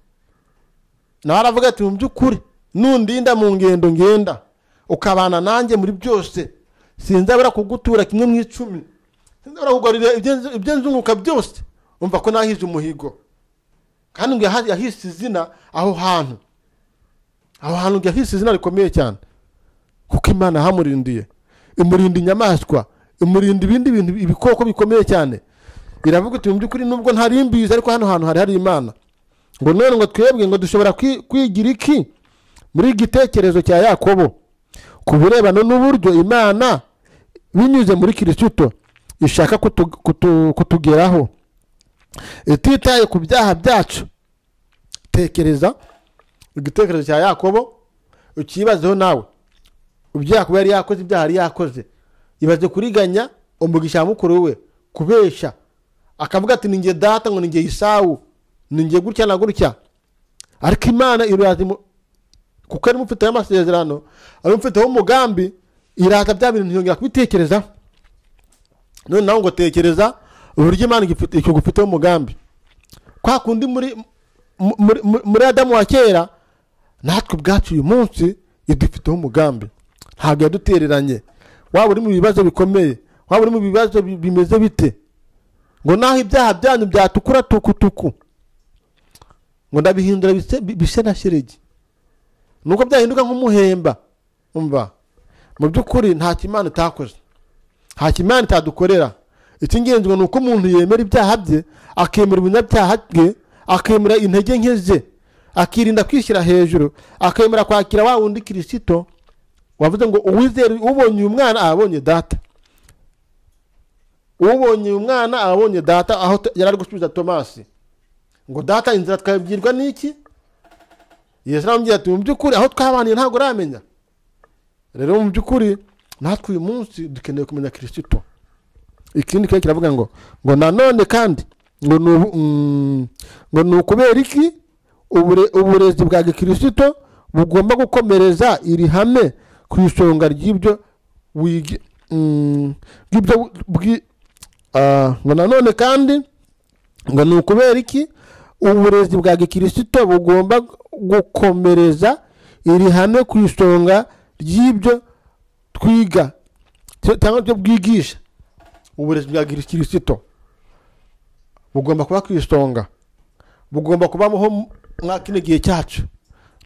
nawe aravuga ati mu by'ukuri nundinda mu ngendo ngenda ukabana nanjye muri byose sinzabura kugutura kimwe mu icumi sinzabura kugarurira ibyo- ibyo nzunguka byose umva ko nahize umuhigo kandi ngo yaha- yahise izina aho hantu aho hantu ngo yahise izina rikomeye cyane kuko imana yahamurindiye imurinda inyamaswa imurinda ibindi bintu ibikoko bikomeye cyane iravuga iti mu by'ukuri nubwo ntari mbizi ariko hano hantu hari hari imana ngo none ngo twebwe ngo dushobora kwi- kwigira iki muri igitekerezo cya yakobo ku birebana n'uburyo imana binyuze muri kirisito ishaka kutu- kutu- kutugeraho ititaye ku byaha byacu tekereza igitekerezo cya yakobo ukibazeho nawe ibyo yakobo yari yakoze ibyaha yari yakoze ibaze kuriganya umugisha wa mukuru we kubeshya akavuga ati ninjye data ngo ninjye isawu ninjye gutya na gutya ariko imana iraza imu- kuko ari mufiteho amasezerano ari mufiteho umugambi iraza bya bintu ntiyongera kubitekerezaho none nawe ngo tekereza uburyo imana igifite- ikigufiteho umugambi kwa kundi muri mu- muri- muri- muri adamu wa kera natwe ubwacu uyu munsi idufiteho umugambi ntabwo yadutereranye waba uri mu bibazo bikomeye waba uri mu bibazo bi- bimeze bite ngo naho ibyaha byanyu byatukura tukutuku ngo ndabihindura bise- bi- bise na sheregi nuko byahinduka nk'umuhemba umva mu by'ukuri nta kimana itakoze nta kimana itadukorera icy'ingenzi ngo ni uko umuntu yemera ibyaha bye akemera ubunyabyaha bwe akemera intege nke ze akirinda kwishyira hejuru akemera kwakira wa wundi kirisito wavuze ngo uwizera ubonye uyu mwana abonye data ubonye uyu mwana abonye data aho t- yari ari gusubiza tomasi ngo data inzira twabwirwa n'iki yesu aramubwira ati mu by'ukuri aho twabaniye ntabwo uramenya rero mu by'ukuri natwe uyu munsi dukeneye kumenya kirisito ikindi kiri kiravuga ngo ngo nanone kandi ngo ni ubu- mm, ngo ni ukubera iki ubure- uburezi bwa gikirisito bugomba gukomereza iri hame ku isonga ry'ibyo wigi mm, ry'ibyo wi- bwi- ah, ngo nanone kandi ngo ni ukubera iki uburezi bwa gikirisito bugomba gukomereza iri hame ku isonga ry'ibyo twiga cyo- cyangwa ibyo bwigisha uburezi bwa kirisito bugomba kuba ku isonga bugomba kubaho mwa kino gihe cyacu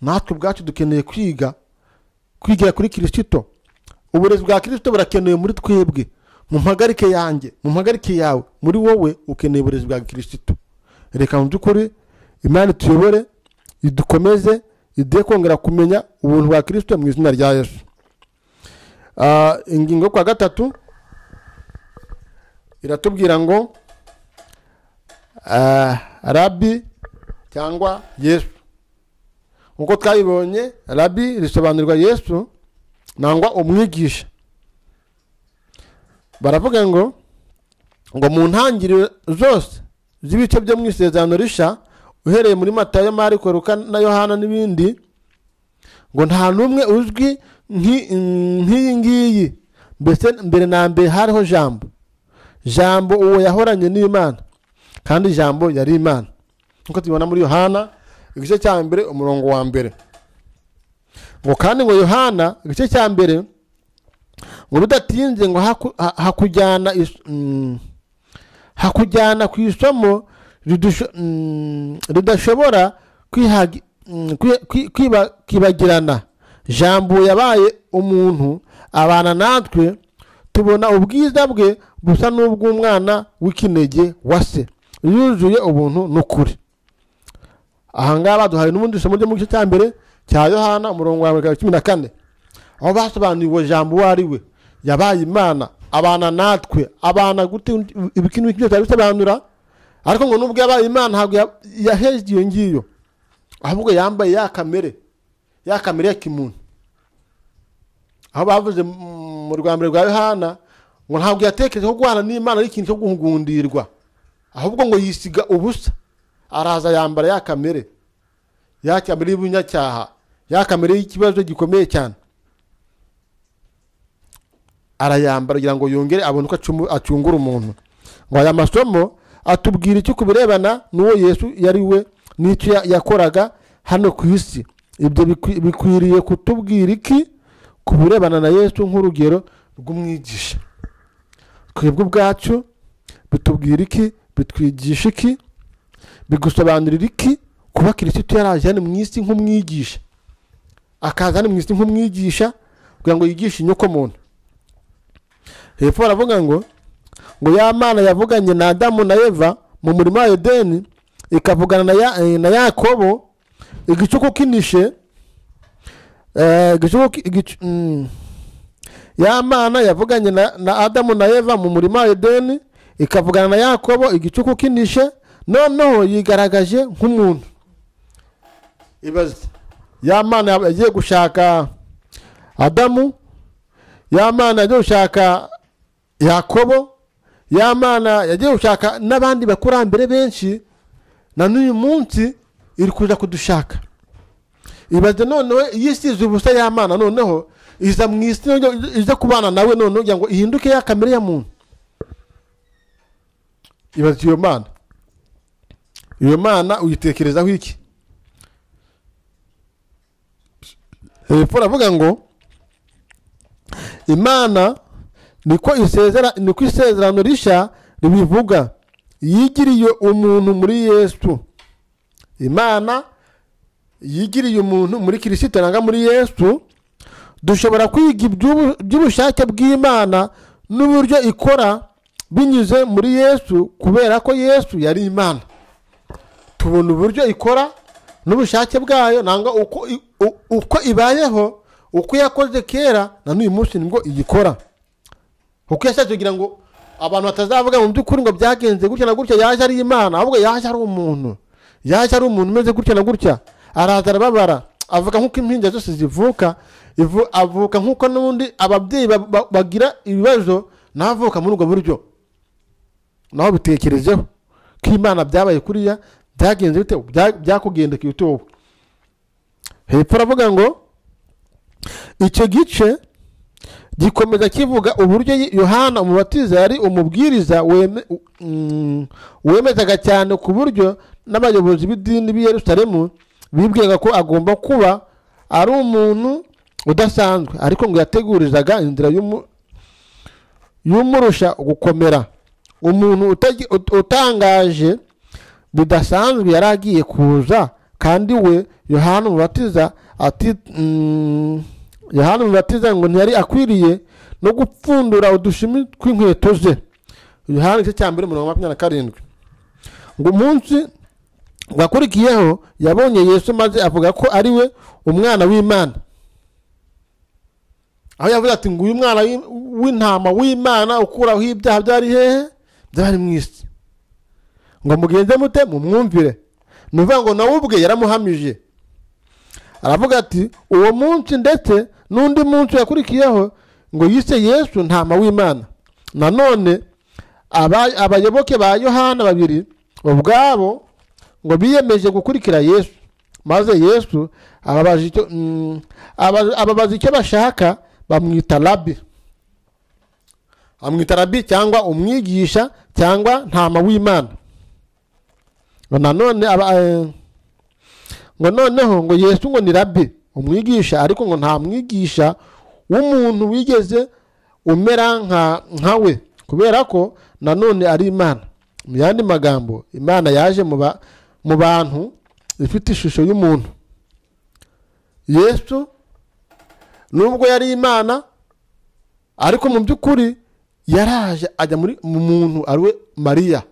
natwe ubwacu dukeneye kwiga kwigira kuri kirisito uburezi bwa kirisito burakenewe muri twebwe mu mpagarike yanjye mu mpagarike yawe muri wowe ukeneye uburezi bwa kirisito reka mu by'ukuri imana ituyobore idukomeze iduhe kongera kumenya ubuntu bwa kirisito mu izina rya yesu Ah, ingingo yo kwa gatatu iratubwira ngo ah, rabi cyangwa yesu nk'uko twabibonye rabi risobanurwa yesu nangwa umwigisha baravuga ngo ngo mu ntangiriro zose z'ibice byo mu isezerano risha uhereye muri matayo mariko luka na yohana n'ibindi ngo nta n'umwe uzwi nk'i- nk'iyi ngiyi mbese mbere na mbere hariho jambo jambo uwo yahoranye n'imana kandi jambo yari imana nk'uko tubibona muri yohana igice cya mbere umurongo wa mbere ngo kandi ngo yohana igice cya mbere ngo rudatinze ngo haku- ha- hakujyana is- mm, hakujyana ku isomo ridusho- mm, ridashobora kwihagi- mm, kwi- kwi- kwiba- kwibagirana jambo yabaye umuntu abana natwe tubona ubwiza bwe busa n'ubw'umwana w'ikinege wa se yuzuye ubuntu n'ukuri aha ngaha baduhaye n'ubundi somo ryo mu gice cya mbere cya yohana umurongo wa mbere cumi na kane aho basobanuriwe jambo uwo ari we yabaye imana abana natwe abana gute ibikintu kimwe cyari bisobanura ariko ngo nubwo yabaye imana ntabwo ya- yahejwe iyo ngiyo ahubwo yambaye ya kamere ya kamere ya kimuntu aho bavuze mu- mu rwa mbere rwa yohana ngo ntabwo yatekereje ko guhana n'imana ari ikintu cyo gugundirwa ahubwo ngo yisiga ubusa araza yambara ya kamere ya kamere y'ubunyacyaha ya kamere y'ikibazo gikomeye cyane arayambara kugira ngo yongere abone uko acumu- acungura umuntu ngo aya masomo atubwira iki ku birebana n'uwo yesu yari we n'icyo ya- yakoraga hano ku isi ibyo bikwi- bikwiriye kutubwira iki ku birebana na yesu nk'urugero rw'umwigisha twebwe ubwacu bitubwira iki bitwigisha iki bigusobanurira iki kuba kirisitu yaraje hano mu isi nk'umwigisha akaza hano mu isi nk'umwigisha kugira ngo yigishe inyoko muntu hepfo baravuga ngo ngo ya mana yavuganye na adamu na eva mu murima wa edeni ikavugana na ya- eh, na yakobo igicuku kinishe eh, igicuku ki- igicu- mm. ya mana yavuganye na na adamu na eva mu murima wa edeni ikavugana na yakobo igicuku kinishe noneho yigaragaje nk'umuntu ibaze ya mana yagiye gushaka adamu ya mana yagiye gushaka yakobo ya mana yagiye gushaka n'abandi bakurambere benshi na n'uyu munsi iri kuza kudushaka ibaze noneho iyo isize ubusa ya mana noneho iza mu isi noneho iza kubana nawe noneho kugira ngo ihinduke ya kamere ya muntu ibaze iyo mana iyo mana uyitekerezaho iki hepfo aravuga ngo imana niko isezera niko isezerano rishya ribivuga yigiriye umuntu muri yesu imana yigiriye umuntu muri kirisito nanga muri yesu dushobora kwiga iby'ubu- iby'ubushake bw'imana n'uburyo ikora binyuze muri yesu kubera ko yesu yari imana tubona uburyo ikora n'ubushake bwayo nanga uko i- u- uko ibayeho uko yakoze kera na n'uyu munsi nibwo igikora kuko yashatse kugira ngo abantu batazavuga mu by'ukuri ngo byagenze gutya na gutya yaje ari imana ahubwo yaje ari umuntu yaje ari umuntu umeze gutya na gutya araza arababara avuga nk'uko impinja zose zivuka ivu- avuka nk'uko n'ubundi ababyeyi ba- ba- bagira ibibazo nawe avuka muri ubwo buryo nawe bitekerezeho ko imana byabaye kuriya byagenze bite Bya- byakugendekeye ute wowe hepfo aravuga ngo icyo gice gikomeza kivuga uburyo yohana umubatiza yari umubwiriza weme- mm, wemezaga cyane ku buryo n'abayobozi b'idini b'i yerusalemu bibwiraga ko agomba kuba ari umuntu udasanzwe ariko ngo yategurizaga inzira y'umu- y'umurusha gukomera umuntu utagi- ut- utangaje bidasanzwe yari agiye kuza kandi we yohana umubatiza ati mm, yohana umubatiza ngo ntiyari akwiriye no gupfundura udushumi tw'inkweto ze yohana igice cya mbere mirongo makumyabiri na karindwi ngo umunsi wakurikiyeho yabonye yesu maze avuga ko ari we umwana w'imana aho yavuze ati nguyu umwana w'i- w'intama w'imana ukuraho ibyaha byari hehe byari mu isi ngo mugenze mute mumwumvire ni ukuvuga ngo nawe ubwe yaramuhamije aravuga ati uwo munsi ndetse n'undi munsi yakurikiyeho ngo yise yesu ntama w'imana nanone aba- abayoboke ba yohana babiri ubwabo ngo biyemeje gukurikira yesu maze yesu ababaza icyo mm, aba- ababaza icyo bashaka bamwita rabi amwita rabi cyangwa umwigisha cyangwa ntama w'imana ngo nanone aba- eh, ngo noneho ngo yesu ngo ni rabi umwigisha ariko ngo nta mwigisha w'umuntu wigeze umera nka- nka we kubera ko nanone ari imana mu yandi magambo imana yaje mu ba- mu bantu ifite ishusho y'umuntu yesu nubwo yari imana ariko mu by'ukuri yaraje ajya muri mu muntu ari we mariya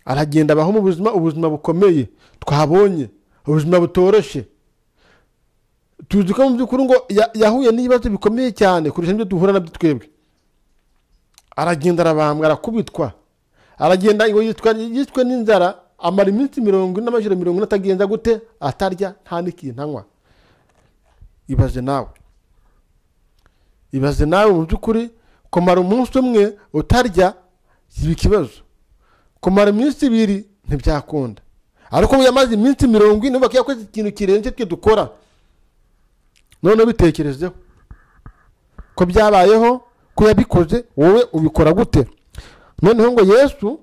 aragenda abaho mu buzima ubuzima bukomeye twabonye ubuzima butoroshye tuzi ko mu by'ukuri ngo ya- yahuye n'ibibazo bikomeye cyane kurusha ibyo duhura nabyo twebwe aragenda arabambwa arakubitwa aragenda ngo yitwa yitwe n'inzara amara iminsi mirongo ine n'amajoro mirongo ine atagenza gute atarya nta n'ikintu anywa ibaze nawe ibaze nawe mu by'ukuri kumara umunsi umwe utarya si ikibazo kumara iminsi ibiri ntibyakunda ariko ubu yamaze iminsi mirongo ine ubaka yakoze ikintu kirenze twe dukora noneho bitekerezeho ko byabayeho ko yabikoze wowe ubikora gute noneho ngo yesu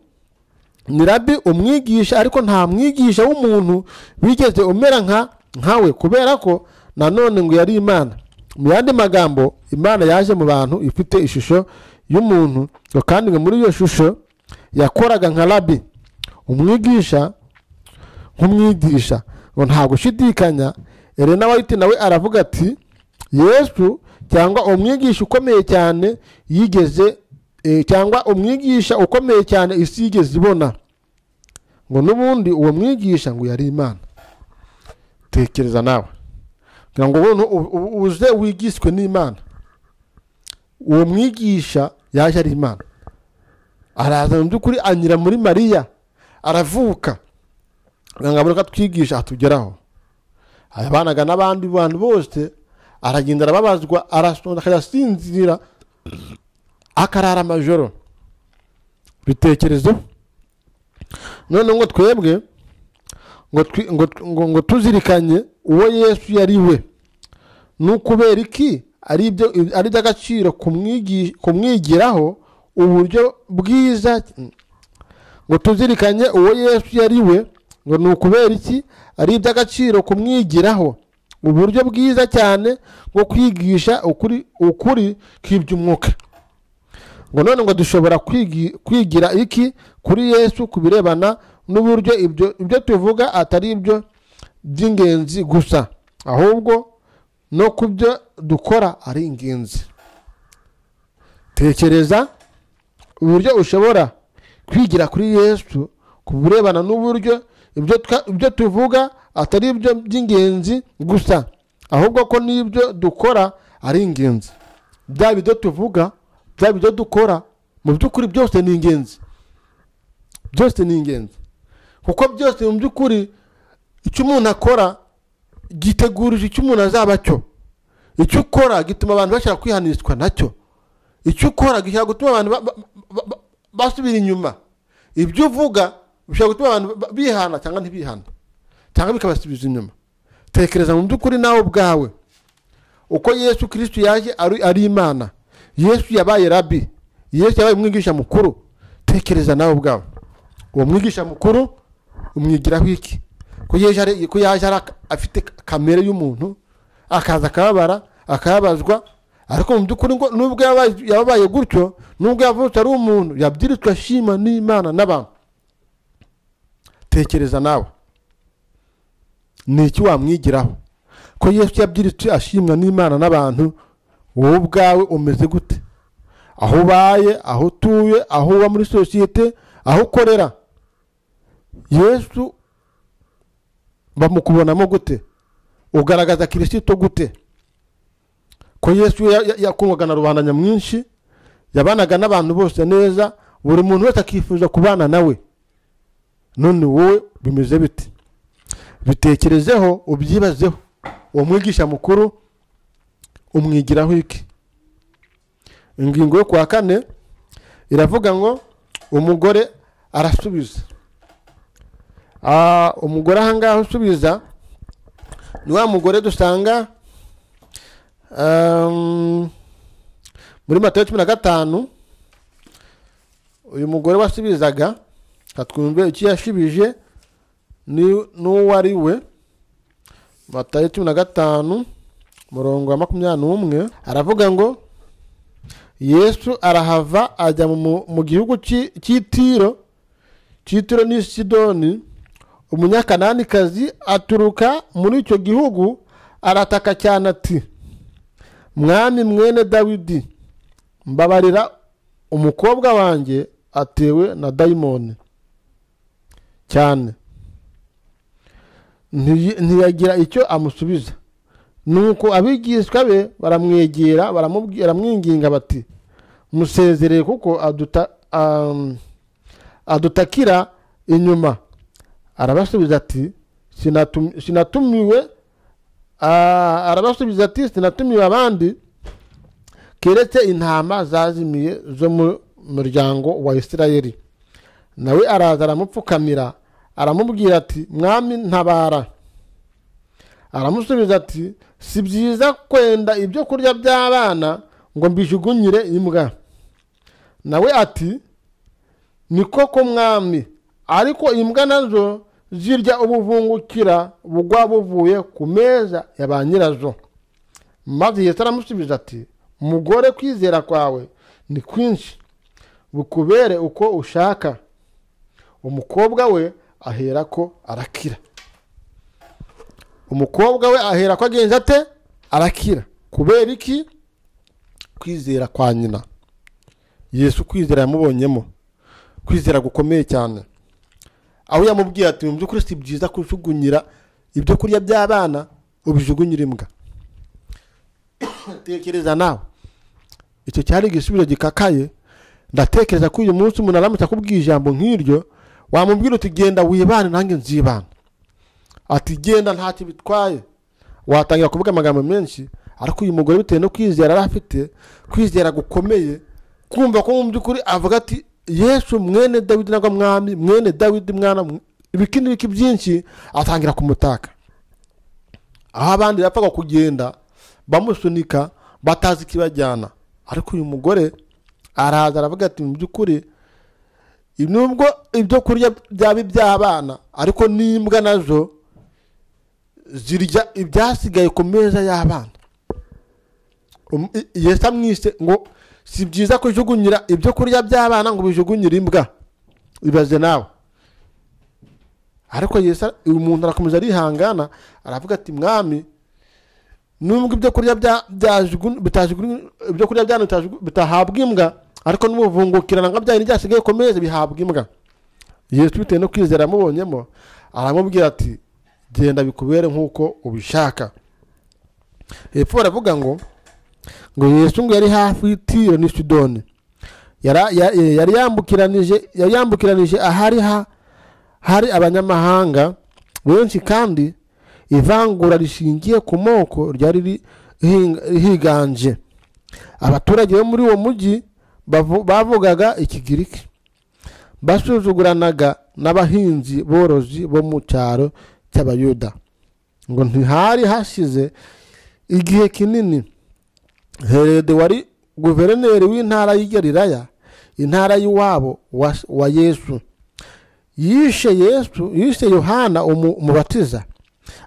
ni rabi umwigisha ariko nta mwigisha w'umuntu wigeze umera nka nkawe kubera ko nanone ngo yari imana mu yandi magambo imana yaje mu bantu ifite ishusho y'umuntu ngo kandi ngo muri iyo shusho yakoraga nka rabi umwigisha nk'umwigisha ngo nta gushidikanya elena white nawe aravuga ati yesu cyangwa umwigisha ukomeye cyane yigeze eh, cyangwa umwigisha ukomeye cyane isi yigeze ibona ngo n'ubundi uwo mwigisha ngo yari imana tekereza nawe kugira ngo ubone u- u- uze wigiswe n'imana uwo mwigisha yaje ari imana araza mu by'ukuri anyura muri mariya aravuka kugira ngo abone ko atwigisha atugeraho abanaga n'abandi bantu bose aragenda arababazwa arasonza akayasinzira akarara amajoro bitekerezo noneho ngo twebwe ngo twi- ngo- ngo- ngo tuzirikanye uwo yesu yari we ni ukubera iki ari ibyo ari iby'agaciro kumwigi- kumwigiraho uburyo bwiza ngo tuzirikanye uwo yesu yari we ngo ni ukubera iki ari iby'agaciro kumwigiraho uburyo bwiza cyane bwo kwigisha ukuri ukuri kw'iby'umwuka ngo none ngo dushobora kwigi- kwigira iki kuri yesu ku birebana n'uburyo ibyo ibyo tuvuga atari ibyo by'ingenzi gusa ahubwo no ku byo dukora ari ingenzi tekereza uburyo ushobora kwigira kuri yesu ku birebana n'uburyo ibyo twa- ibyo tuvuga atari ibyo by'ingenzi gusa ahubwo ko n'ibyo dukora ari ingenzi byaba ibyo tuvuga byaba ibyo dukora mu by'ukuri byose ni ingenzi byose ni ingenzi kuko byose mu by'ukuri icyo umuntu akora gitegurije icyo umuntu azaba cyo icyo ukora gituma abantu bashaka kwihanishwa nacyo icyo ukora gishobora gutuma abantu ba- ba- ba- ba- basubira inyuma ibyo uvuga bishobora gutuma abantu ba- bihana cyangwa ntibihana cyangwa bikabasubiza inyuma tekereza mu by'ukuri nawe ubwawe uko yesu kirisitu yaje ari ari imana yesu yabaye rabi yesu yabaye umwigisha mukuru tekereza nawe ubwawe uwo mwigisha mukuru umwigiraho iki ko yaje ari- ko yaje ari- afite kamere y'umuntu akaza akababara akababazwa ariko mu by'ukuri ngo nubwo yabaye- yababaye gutyo nubwo yavutse ari umuntu yabyiritswe ashima n'imana n'abantu tekereza nawe ni iki wamwigiraho ko yesu yabyiritse ashimwa n'imana n'abantu wowe ubwawe umeze gute aho ubaye aho utuye aho uba muri sosiyete aho ukorera yesu bamukubonamo gute ugaragaza kirisito gute ko yesu ya- ya- yakundwaga na rubanda nyamwinshi yabanaga n'abantu bose neza buri muntu wese akifuza kubana nawe none wowe bimeze bite bitekerezeho ubyibazeho uwo mwigisha mukuru umwigiraho iki ingingo yo kuwa kane iravuga ngo umugore arasubiza Ah, umugore ahangaha usubiza ni wa mugore dusanga Um, muri matayo cumi na gatanu uyu mugore wasubizaga katwumve icyo yashubije ni n'uwo ari we matayo cumi na gatanu murongo wa makumyabiri n'umwe aravuga ngo yesu arahava ajya mu- mu- mu gihugu cy'i- cy'itiro cy'itiro n'i sidoni umunyakananikazi aturuka muri icyo gihugu arataka cyane ati mwami mwene dawidi mbabarira umukobwa wanjye atewe na dayimoni cyane Ntiyi- ntiyagira icyo amusubiza nuko abigishwa be baramwegera baramubwi- baramwinginga bati musezereye kuko aduta- am- adutakira inyuma arabasubiza ati "Sinatum- sinatumiwe Ah, arabasubiza ati sinatumiwe abandi keretse intama zazimiye zo mu muryango wa isirayeli nawe araza aramupfukamira aramubwira ati mwami ntabara aramusubiza ati si byiza kwenda ibyo kurya by'abana ngo mbijugunyire imbwa nawe ati ni koko mwami ariko imbwa nazo zirya ubuvungukira bugwa buvuye ku meza ya ba nyirazo maze yesu aramusubiza ati mugore kwizera kwawe ni kwinshi bukubere uko ushaka umukobwa we ahera ko arakira umukobwa we ahera ko agenza ate arakira kubera iki kwizera kwa nyina yesu kwizera yamubonyemo kwizera gukomeye cyane aho yamubwiye ati mu by'ukuri si byiza kujugunyira ibyo kurya by'abana ubijugunyira imbwa tekereza nawe icyo cyari igisubizo gikakaye ndatekereza ko uyu munsi umuntu aramutse akubwiye ijambo nk'iryo wamubwira uti genda wibane nanjye nzibana ati genda ntacyo bitwaye watangira kuvuga amagambo menshi ariko uyu mugore bitewe no kwizera yari afite kwizera gukomeye kumva ko mu by'ukuri avuga ati yesu mwene dawidi nagwa mwami mwene dawidi mwana mw- ibiki n'ibiki byinshi atangira kumutaka aho abandi bapfaga kugenda bamusunika batazi ikibajyana ariko uyu mugore araza aravuga ati mu by'ukuri nubwo ibyo kurya byaba iby'abana ariko n'imbwa nazo zirya ibyasigaye ku meza y'abana Um- i- yesu amwise ngo si byiza kujugunyira ibyo kurya by'abana ngo bijugunyire imbwa ibaze nawe ariko yesu ara- uyu muntu arakomeza arihangana aravuga ati mwami nubwo ibyo kurya bya- byajugun- bitajugun- ibyo kurya byanyu bitajugu- bitahabwa imbwa ariko n'ubuvungukirana nka byanyu byasigaye ku meza bihabwa imbwa yesu bitewe no kwizera yamubonyemo aramubwira ati genda bikubere nk'uko ubishaka hepfo baravuga ngo ngo yesu ngo yari hafi y'itiro n'i sidoni Yara- ya- eh, yari yambukiranije yari yambukiranije ahari ha hari abanyamahanga benshi kandi ivangura rishingiye ku moko ryari ri- hinga- higanje abaturage bo muri uwo mujyi bavu- bavugaga ikigiriki basuzuguranaga n'abahinzi borozi bo mu cyaro cy'abayuda ngo ntihari hashize igihe kinini herode wari guverineri w'intara y'i Galilaya intara y'iwabo wa, wa yesu yishe yesu yishe yohana umu- umubatiza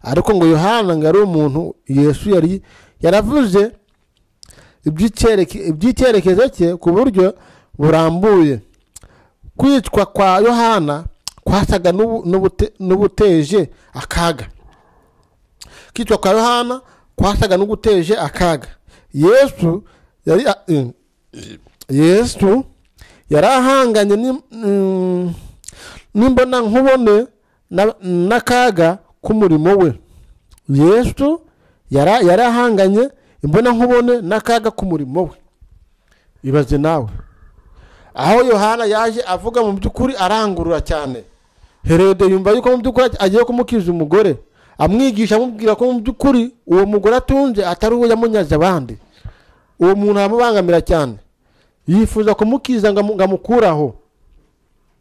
ariko ngo yohana ngo yari umuntu yesu yari yaravuze iby'icyereke- iby'icyerekezo cye ku buryo burambuye kwicwa kwa yohana kwasaga n'ubu- n'ubute- n'ubuteje akaga kwicwa kwa yohana kwasaga n'uguteje akaga yesu yari eh, yesu yari ahanganye ni- mm, n'imbona nkubone na- n'akaga k'umurimo we yesu yari yari ahanganye imbona nkubone n'akaga k'umurimo we ibaze nawe aho yohana yaje avuga mu by'ukuri arangurura cyane herode yumva yuko mu by'ukuri agiye kumukiza umugore amwigisha amubwira ko mu by'ukuri uwo mugore atunze atari uwo yamunyaze abandi uwo muntu aramubangamira cyane yifuza kumukiza ngo amu- ngo amukuraho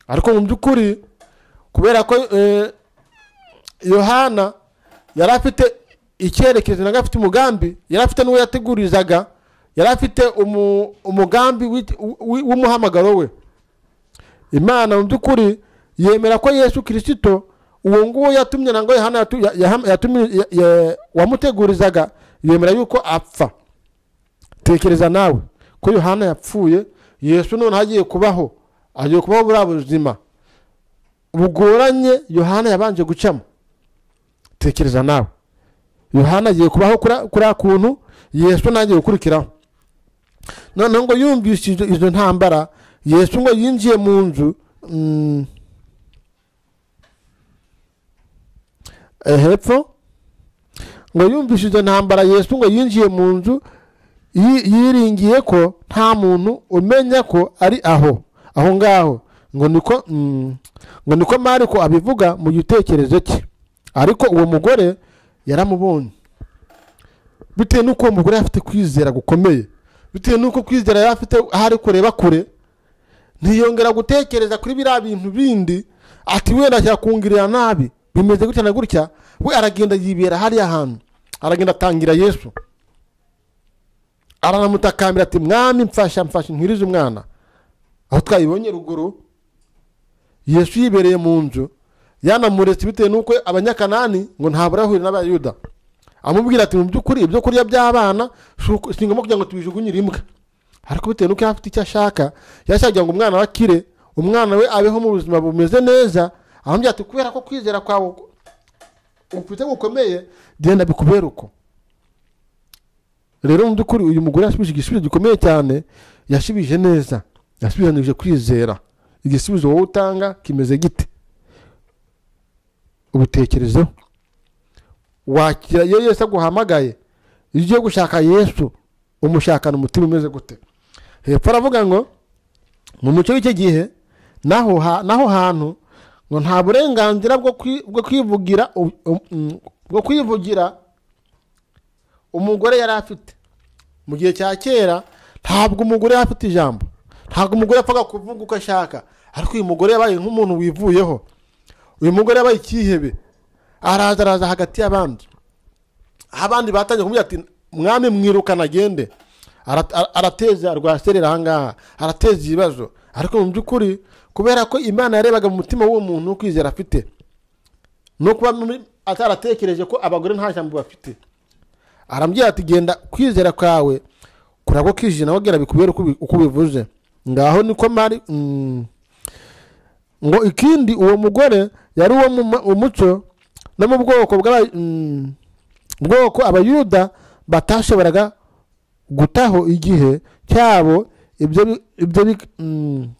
ariko mu by'ukuri kubera ko eh, yohana yari afite icyerekezo naga afite umugambi yari afite n'uwo yategurizaga yari afite umu- umugambi w'iki- w'i- w'umuhamagaro we imana mu by'ukuri yemera ko yesu kirisito uwo nguwo yatumye na ngo yohana yatu- ya- ya- yatumye ya- ya- wamutegurizaga yemera yuko apfa tekereza nawe ko yohana yapfuye yesu noneho agiye kubaho agiye kubaho buriya buzima bugoranye yohana yabanje gucamo tekereza nawe yohana agiye kubaho kuri- kuri akuntu yesu ntangiye gukurikiraho noneho ngo yumvise izo- izo ntambara yesu ngo yinjiye mu nzu mm, eh, hepfo ngo yumvise izo ntambara yesu ngo yinjiye mu nzu yi- yiringiye ko nta muntu umenya ko ari aho aho ngaho ngo niko mm, ngo niko mariko abivuga mu gitekerezo cye ariko uwo mugore yaramubonye bitewe n'uko uwo mugore yari afite kwizera gukomeye bitewe n'uko kwizera yari afite aho ari kureba kure ntiyongera gutekereza kuri biriya bintu bindi ati wenda yakungirira nabi bimeze gutya na gutya we aragenda yibera hariya hantu aragenda atangira yesu aranamutakambira ati mwami mfasha mfasha ntwirize umwana aho twabibonye ruguru yesu yibereye mu nzu yanamuretse bitewe n'uko abanyakanani ngo ntabura ahurira n'abayuda amubwira ati mu by'ukuri ibyo kurya by'abana si uko- si ngombwa kugira ngo tubijugunyire imbwa ariko bitewe n'uko yaba afite icyo ashaka yashaka kugira ngo umwana we akire umwana we abeho mu buzima bumeze neza amubwira ati kubera ko kwizera kwawe ufite gukomeye genda bikubere uko rero mu by'ukuri uyu mugore yashubije igisubizo gikomeye cyane yashubije neza yasubiranije kwizera igisubizo wowe utanga kimeze gite ubitekerezeho wakira iyo yesu aguhamagaye iyo ugiye gushaka yesu umushakana umutima umeze gute hepfo aravuga ngo mu muco w'icyo gihe naho ha- naho hantu ngo nta burenganzira bwo kwi- bwo kwivugira u- u- mm, bwo kwivugira umugore yari afite mu gihe cya kera ntabwo umugore yari afite ijambo ntabwo umugore yapfaga kuvuga uko ashaka ariko uyu mugore yabaye nk'umuntu wivuyeho uyu mugore yabaye icyihebe araza araza hagati y'abandi aho abandi batangiye kumubwira ati mwami mwirukana agende Ara- ara- arateza rwaserera ahangaha arateza ibibazo ariko mu by'ukuri kubera ko imana yarebaga mu mutima w'uwo muntu wo kwizera afite no kuba muri- ataratekereje ko abagore nta jambo bafite arambwira ati genda kwizera kwawe kuragwa kije nawe gera bikubere uko bi- uko bivuze ngaho niko mari mm. ngo ikindi uwo mugore yari uwo mu mu muco no mu bwoko bw'aba mm, bwoko abayuda batashoboraga gutaho igihe cyabo ibyo bi- ibyo bi- mm,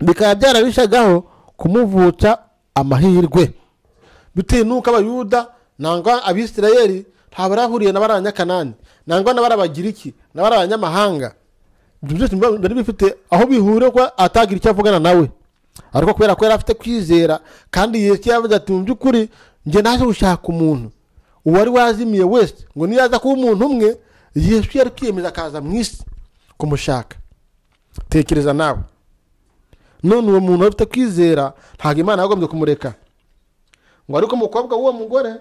bikaba byarabishagaho kumuvutsa amahirwe bitewe n'uko abayuda nangwa abisirayeli ntabwo barahuriye na bari abanyakanani nangwa na bari abagiriki na bari abanyamahanga ibyo byose biba- bari bifite aho bihurira ko atagira icyo avugana nawe ariko kubera ko yari afite kwizera kandi yesu yavuze ati mu by'ukuri njye naje gushaka umuntu uwari wazimiye wese ngo niyaza kuba umuntu umwe yesu yari kwiyemeza akaza mu isi kumushaka tekereza nawe none uwo muntu ufite kwizera ntabwo imana yagombye kumureka ngo ariko umukobwa w'uwo mugore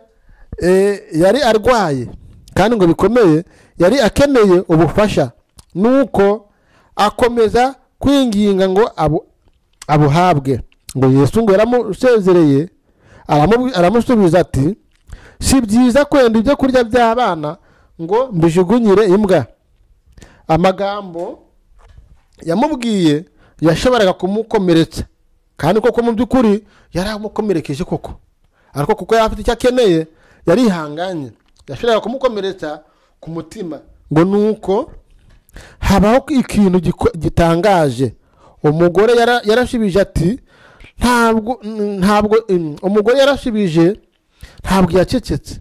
eh, yari arwaye kandi ngo bikomeye yari akeneye ubufasha nuko akomeza kwinginga ngo abu- abuhabwe ngo yesu ngo yaramusezereye aramu- aramusubiza ati si byiza kwenda ibyo kurya by'abana ngo mbijugunyire imbwa amagambo yamubwiye yashoboraga kumukomeretsa kandi koko mu by'ukuri yari amukomerekeje koko ariko kuko yari afite icyo akeneye yarihanganye yashoboraga kumukomeretsa ku mutima ngo ni uko habaho ikintu giko- gitangaje umugore yara- yarashubije ati ntabwo ntabwo mm, umugore yarashubije ntabwo yacecetse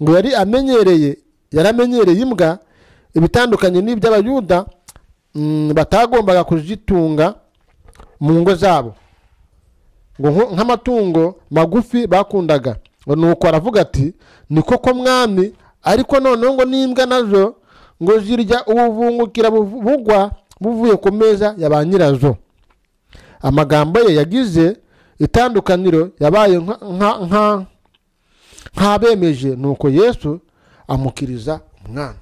ngo yari amenyereye yaramenyereye imbwa ibitandukanye n'iby'abayuda mm, batagombaga kuzitunga mu ngo zabo ngo nko- nk'amatungo magufi bakundaga ngo nuko aravuga ati ni koko mwami ariko noneho ngo n'imbwa nazo ngo zirya ubuvungukira buvu- bugwa buvuye ku meza ya ba nyirazo amagambo ye yagize itandukaniro yabaye nka- nka- nka- nk'abemeje nuko yesu amukiriza umwana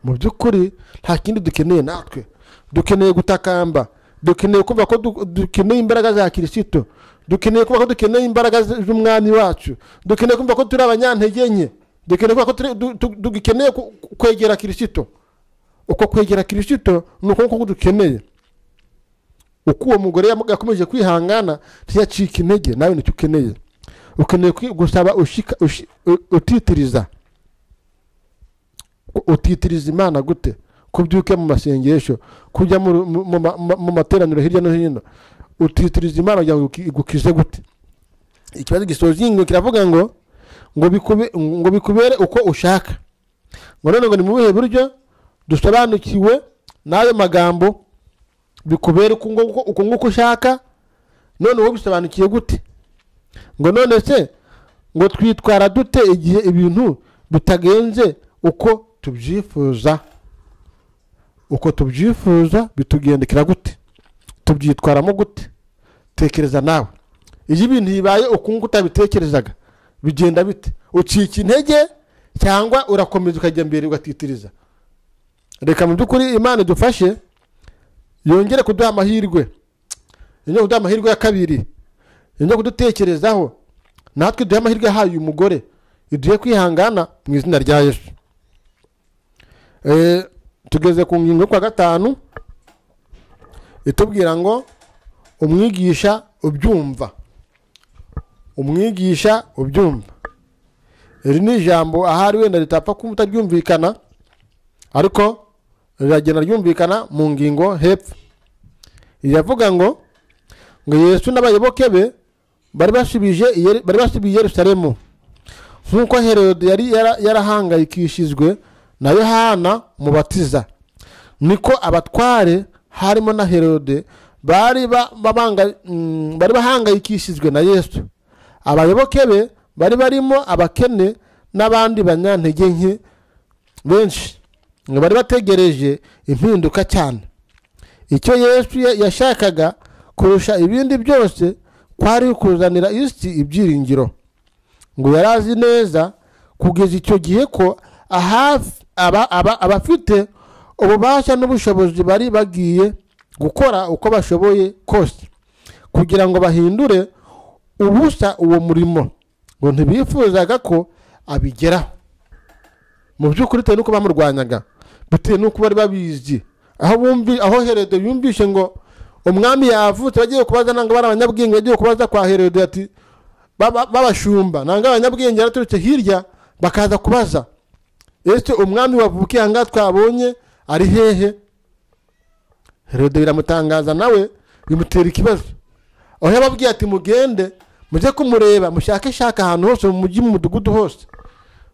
mu by'ukuri nta kindi dukeneye natwe dukeneye gutakamba dukeneye kumva ko du- dukeneye imbaraga za kirisito dukeneye kuba ko dukeneye imbaraga z- z'umwami wacu dukeneye kumva ko turi abanyantege nke dukeneye kuba ko turi- du- du- dukeneye ku- ku- kwegera kirisito uko kwegera kirisito ni uko nguko dukeneye uko uwo mugore yam- yakomeje kwihangana ntiyacike intege nawe nicyo ukeneye ukeneye kwi- gusaba ushika- ushi- u- utitiriza U- utitiriza imana gute kubyuka mu masengesho kujya mu ru- mu- mu ma- mu- mu materaniro hirya no hino utitiriza imana kugira ngo iguki- igukize gute ikibazo gisoza iyi ngingo kiravuga ngo ngo bikube- ngo bikubere uko ushaka ngo none ngo ni mu buhe buryo dusobanukiwe n'ayo magambo bikubera uko nguko uko nguko ushaka none wowe bisobanukiye gute ngo none se ngo twitwara dute igihe ibintu bitagenze uko tubyifuza uko tubyifuza bitugendekera gute tubyitwaramo gute tekereza nawe iyo ibintu bibaye ukunguka utabitekerezaga bigenda bite ucika intege cyangwa urakomeza ukajya mbere ugatitiriza reka mu by'ukuri imana idufashe yongere kuduha amahirwe yongere kuduha amahirwe ya kabiri yongere kudutekerezaho natwe duhe amahirwe yahaye uyu mugore iduhe kwihangana mu izina rya yesu Eh, tugeze ku ngingo yo kwa gatanu itubwira ngo umwigisha ubyumva umwigisha ubyumva iri ni ijambo ahari wenda ritapfa kuba utaryumvikana ariko riragenda ryumvikana mu ngingo hepfo iravuga ngo ngo yesu n'abayoboke be bari basubije i Yeri- bari basubiye i yerusalemu nk'uko herode yari yara- yarahangayikishijwe na yohana umubatiza niko abatware harimo na herode bari ba- babanga- mm, bari bahangayikishijwe na yesu abayoboke be bari barimo abakene n'abandi banyantege nke benshi ngo bari bategereje impinduka cyane icyo yesu ya- yashakaga kurusha ibindi byose kwari kuzanira isi ibyiringiro ngo yari azi neza kugeza icyo gihe ko ahafi- aba- aba- abafite ububasha n'ubushobozi bari bagiye gukora uko bashoboye kose kugira ngo bahindure ubusa uwo murimo ngo ntibifuzaga ko abigeraho mu by'ukuri bitewe n'uko bamurwanyaga bitewe n'uko bari babizi aho bumvi aho herode yumvishe ngo umwami yavutse bagiye kubaza ntabwo bari abanyabwenge bagiye kubaza kwa herode ati baba- b'abashumba ntabwo abanyabwenge baraturutse hirya bakaza kubaza ese umwami wavukiye aha ngaha twabonye ari hehe herode biramutangaza nawe bimutera ikibazo aho yababwiye ati mugende mujye kumureba mushakashaka ahantu hose mu mujyi mu mudugudu hose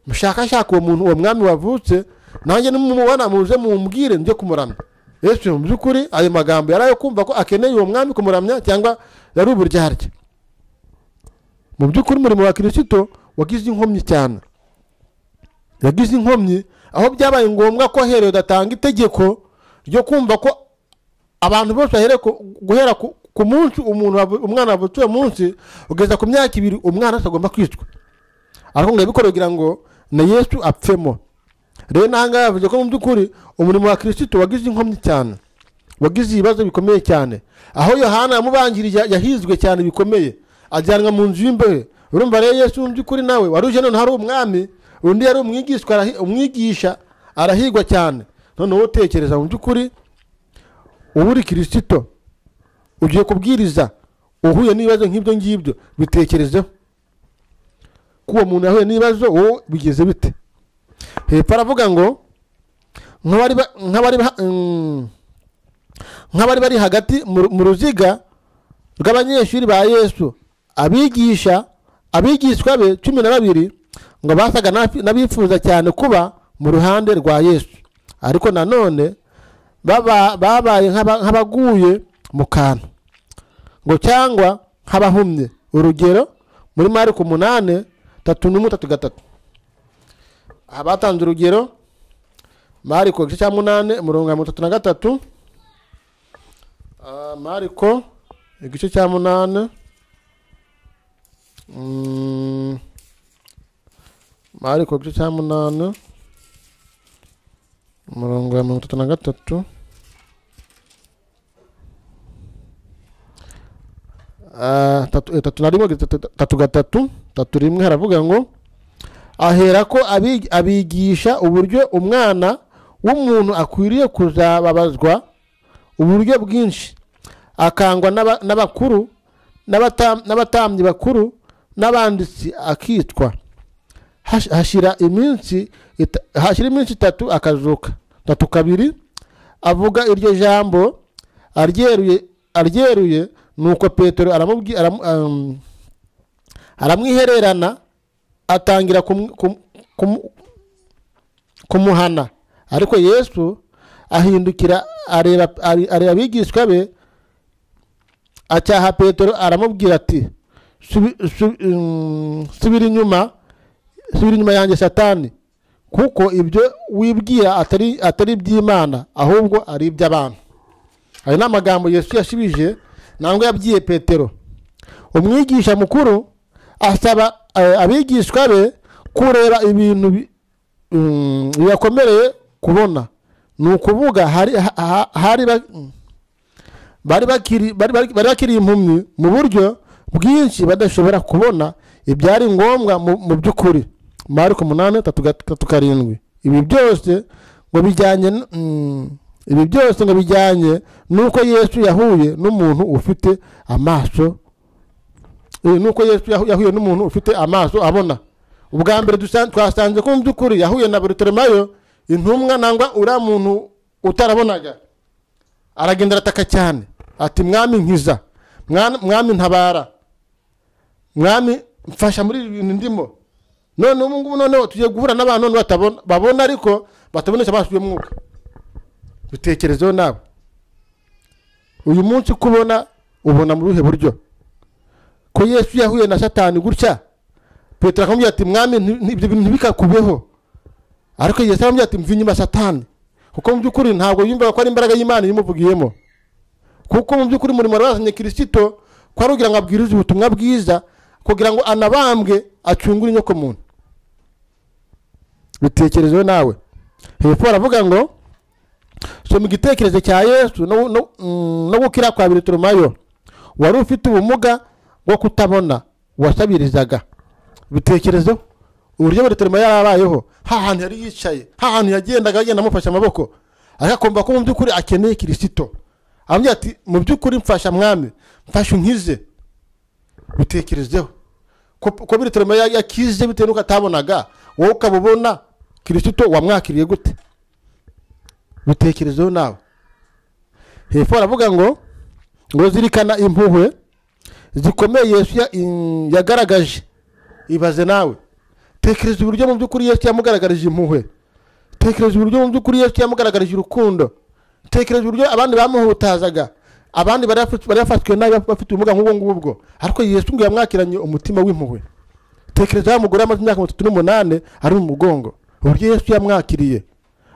mushakashaka uwo muntu uwo mwami wavutse nanjye nimumubona muze mumbwire njye kumuramya yesu mu by'ukuri ayo magambo yari ayo kumva ko akeneye uwo mwami kumuramya cyangwa yari uburyarya mu by'ukuri umurimo wa kirisito wagize inkomyi cyane yagize inkomyi aho byabaye ngombwa ko herode atanga itegeko ryo kumva ko abantu bose bahereye ku- guhera ku ku munsi umuntu wavu- umwana wavutse uwo munsi ugeza ku myaka ibiri umwana wese agomba kwicwa ariko ngo yabikora kugira ngo na yesu apfemo rero n'aha ngaha yavuze ko mu by'ukuri umurimo wa kirisito wagize inkomyi cyane wagize ibibazo bikomeye cyane aho yohana yamubangirije yahizwe cyane bikomeye ajyanwa mu nzu y'imbehe urumva rero yesu mu by'ukuri nawe wari uje noneho ari umwami undi yari umwigishwa arahi- umwigisha arahigwa cyane noneho utekereza mu by'ukuri uba uri kirisito ugiye kubwiriza uhuye n'ibibazo nk'ibyo ngibyo bitekerezeho ko uwo muntu yahuye n'ibibazo wowe bigeze bite hepfo aravuga ngo nk'abari ba- nk'abari ba- mm, nk'abari bari hagati mu ru- mu ruziga rw'abanyeshuri ba yesu abigisha abigishwa be cumi na babiri ngo basaga n'abi- n'abifuza cyane kuba mu ruhande rwa yesu ariko nanone baba- babaye nk'aba- nk'abaguye mu kantu ngo cyangwa nk'abahumye urugero muri mariko umunani tatu n'umwe tatu gatatu abatanze urugero mariko igice cya munani umurongo wa mirongo itatu na gatatu Ah, mariko igice cya munani Mm, mariko igice cya munani umurongo wa mirongo itatu na gatatu ah, tatu eh, tatu na rimwe gatatu- tatu gatatu tatu rimwe haravuga ngo ahera ko abi- abigisha uburyo umwana w'umuntu akwiriye kuzababazwa uburyo bwinshi akangwa n'aba- n'abakuru n'abata- n'abatambyi bakuru n'abanditsi akitwa Hash- hashira iminsi ita- hashira iminsi itatu akazuka tatu kabiri avuga iryo jambo aryeruye aryeruye nuko petero aramubwi- aram- am- aramwihererana atangira kumu- kumu- kumu- kumuhana ariko yesu ahindukira areba are- areba abigishwa be acyaha petero aramubwira ati "Subi- subi- mm, subira inyuma subira inyuma yanjye satani kuko ibyo wibwira atari atari iby'imana ahubwo ari iby'abantu ayo ni amagambo yesu yasubije ntabwo yabwiye petero umwigisha mukuru asaba eh, abigishwa be kureba ibintu bi- mm, bibakomereye kubona ni ukuvuga hari ha- ha- hari ba- mm, bari bakiri bari bari- bari bakiri impumyi mu buryo bwinshi badashobora kubona ibyari ngombwa mu mu by'ukuri mariko umunani tatu gat- tatu karindwi ibi byose ngo bijyanye n- mm, ibi byose ngo bijyanye n'uko yesu yahuye n'umuntu ufite amaso Eh, nuko yesu yahu- yahuye n'umuntu ufite amaso abona ubwa mbere dusan- twasanze ko mu by'ukuri yahuye na barutolomayo intumwa nangwa uriya muntu utarabonaga aragenda arataka cyane ati mwami nkiza mwana- mwami ntabara mwami mfasha muri ibi bintu ndimo none ubu ngubu noneho tugiye guhura n'abantu none batabona babona ariko batabonesha amaso y'umwuka dutekerezeho nawe uyu munsi uko ubona ubona mu ruhe buryo ko yesu yahuye na satani gutya petero akamubwira ati mwami nti- ibyo bintu ntibikakubeho ariko yesu aramubwira ati mva inyuma satani kuko mu by'ukuri ntabwo yumvaga ko ari imbaraga y'imana imuvugiyemo kuko mu by'ukuri umurimo wari wazanye kirisito ko ari kugira ngo abwirize ubutumwa bwiza kugira ngo anabambwe acungure inyoko muntu bitekerezeho nawe hepfo baravuga ngo soma igitekerezo cya yesu no- no- mm, no gukira kwa biriturumayo wari ufite ubumuga bwo kutabona wasabirizaga bitekerezo uburyo bariterema yarabayeho ha hantu yari yicaye ha hantu yagendaga agenda amufashe amaboko ariko akumva ko mu by'ukuri akeneye kirisito aramubwira ati mu by'ukuri mfasha mwami mfasha unkize bitekerezeho ko ko biriterema ya- yakize bitewe n'uko atabonaga wowe ukaba ubona kirisito wamwakiriye gute bitekerezeho nawe hepfo baravuga ngo ngo zirikana impuhwe zikomeye yesu ya- in- yagaragaje ibaze nawe tekereza uburyo mu by'ukuri yesu yamugaragarije impuhwe tekereza uburyo mu by'ukuri yesu yamugaragarije urukundo tekereza uburyo abandi bamuhutazaga abandi bari bafi- bari bafashwe nabi bafite ubumuga nk'ubwo ngubwo ariko yesu ngo yamwakiranye umutima w'impuhwe tekereza wa mugore wamaze imyaka mirongo itatu n'umunani ari mu mugongo uburyo yesu yamwakiriye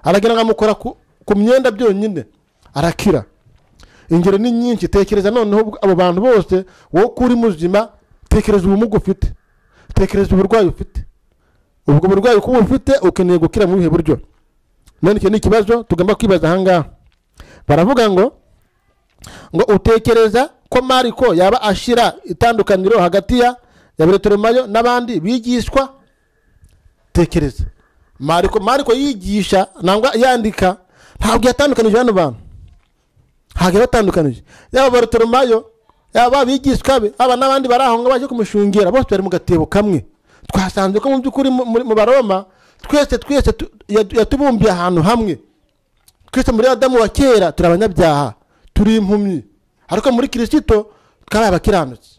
aragenda ngo amukora ku- ku myenda byonyine arakira ingero ni nyinshi tekereza noneho ubwo- abo bantu bose wowe uko uri muzima tekereza ubumuga ufite tekereza uburwayi ufite ubwo burwayi kuba ufite ukeneye gukira mu buhe buryo none icyo ni ikibazo tugomba kwibaza ahangaha baravuga ngo ngo utekereza ko mariko yaba ashira itandukaniro hagati ya ya beretoromayo n'abandi bigishwa tekereza mariko mariko yigisha nangwa yandika ntabwo yatandukanije hano bantu ntabwo yabatandukanije yaba barutoromayo yaba abigishwa be aba n'abandi bari aho ngaho baje kumushungera bose bari mu gatebo kamwe twasanze ko mu by'ukuri mu- muri- mu baroma twese twese tu- yatu- yatubumbiye ahantu hamwe twese muri adamu wa kera turi abanyabyaha turi impumyi ariko muri kirisito twabaye abakiranutsi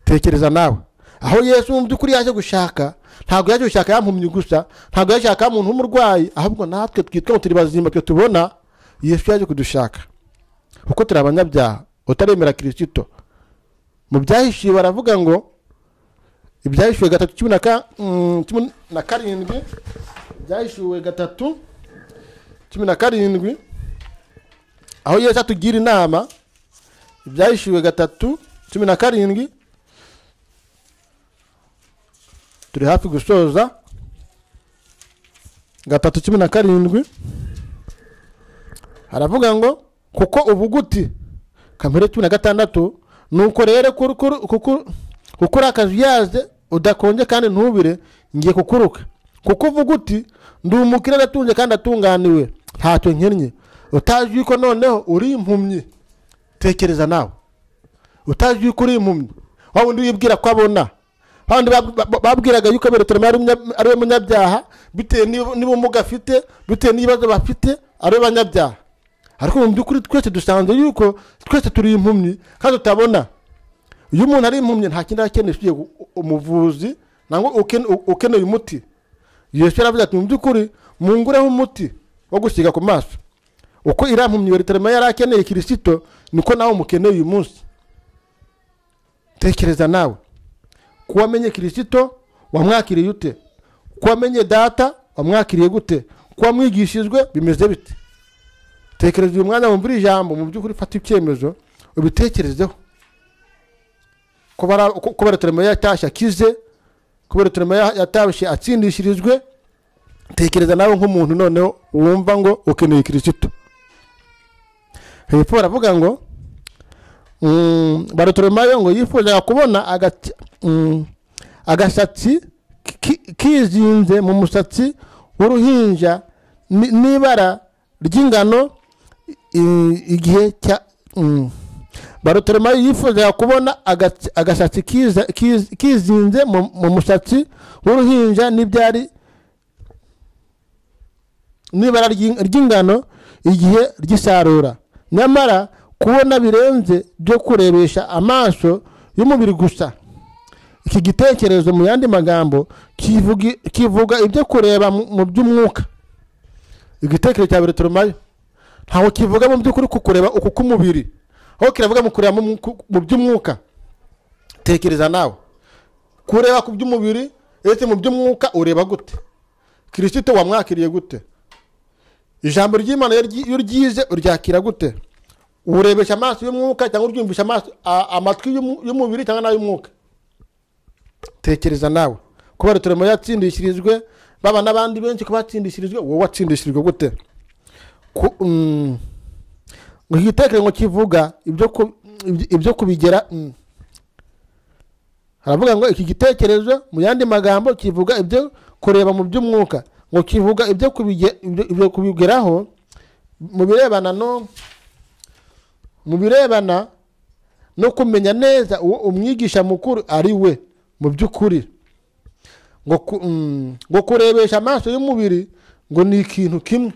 tekereza nawe aho yesu mu by'ukuri yaje gushaka ntabwo yaje gushaka yampumyi gusa ntabwo yaje gushaka umuntu w'umurwayi ahubwo natwe twitwa ngo turi bazima twe tubona yesu yaje kudushaka kuko turi abanyabyaha utaremera kirisito mu byahishiwe baravuga ngo ibyahishiwe gatatu cumi na ka- mm, cumi na karindwi ibyahishiwe gatatu cumi na karindwi aho yesu atugira inama ibyahishiwe gatatu cumi na karindwi turi hafi gusoza gatatu cumi na karindwi haravuga ngo kuko ubuguti kamere cumi na gatandatu nuko rero kuko uri akazuyaze udakonje kandi ntubire ngiye kukuruka kuko uvuga uti ndi umukire aratunze kandi atunganiwe ntacyo nkennye utazi yuko noneho uri impumyi tekereza nawe utazi yuko uri impumyi waba undi wibwira ko abona abandi babwiraga yuko aberetorema ari we munyabyaha bitewe n'ubumuga afite bitewe n'ibibazo bafite ari we banyabyaha ariko mu by'ukuri twese dusanzwe yuko twese turi impumyi kandi utabona iyo umuntu ari impumyi nta kindi akeneye usibye umuvuzi nangwa ukeneye umuti yesu yaravuze ati mu by'ukuri mungureho umuti wo gusiga ku maso uko irampumyi beretorema yari akeneye kirisito niko nawe umukeneye uyu munsi tekereza nawe kuba amenye kirisito wamwakiriye ute kuba amenye data wamwakiriye gute kuba mwigishijwe bimeze bite tekereza uyu mwanya wumvira ijambo mu by'ukuri ufata icyemezo ubitekerezeho kubera turema yatashye akize kubera turema yatashye atsindishirijwe tekereza nawe nk'umuntu noneho wumva ngo ukeneye kirisito hepfo baravuga ngo baruturumayo ngo yifuzaga kubona agasatsi kizinze mu musatsi w'uruhinja n'ibara ry'ingano igihe cya baruturumayo yifuzaga kubona agasatsi kizinze mu musatsi w'uruhinja n'ibyari n'ibara ry'ingano igihe ry'isarura nyamara kubona birenze byo kurebesha amaso y'umubiri gusa iki gitekerezo mu yandi magambo kivuga ibyo kureba mu by'umwuka igitekerezo cya buri turumayo ntabwo kivuga mu by'ukuri ku kureba uku k'umubiri aho kiravuga mu kureba mu by'umwuka tekereza nawe kureba ku by'umubiri ndetse mu by'umwuka ureba gute kirisito wamwakiriye gute ijambo ry'imana iyo uryize uryakira gute urebesha amaso y'umwuka cyangwa uryumvisha amatwi y'umubiri cyangwa n'ay'umwuka tekereza nawe kubera turimo yatsindishirijwe baba n'abandi benshi ko batsindishirijwe wowe watsindishirijwe gute iki gitekerezo kivuga ibyo kubigera haravuga ngo iki gitekerezo mu yandi magambo kivuga ibyo kureba mu by'umwuka ngo kivuga ibyo kubigeraho mu birebana no mu birebana no kumenya neza uwo umwigisha mukuru ari we mu by'ukuri ngo kurebesha amaso y'umubiri ngo ni ikintu kimwe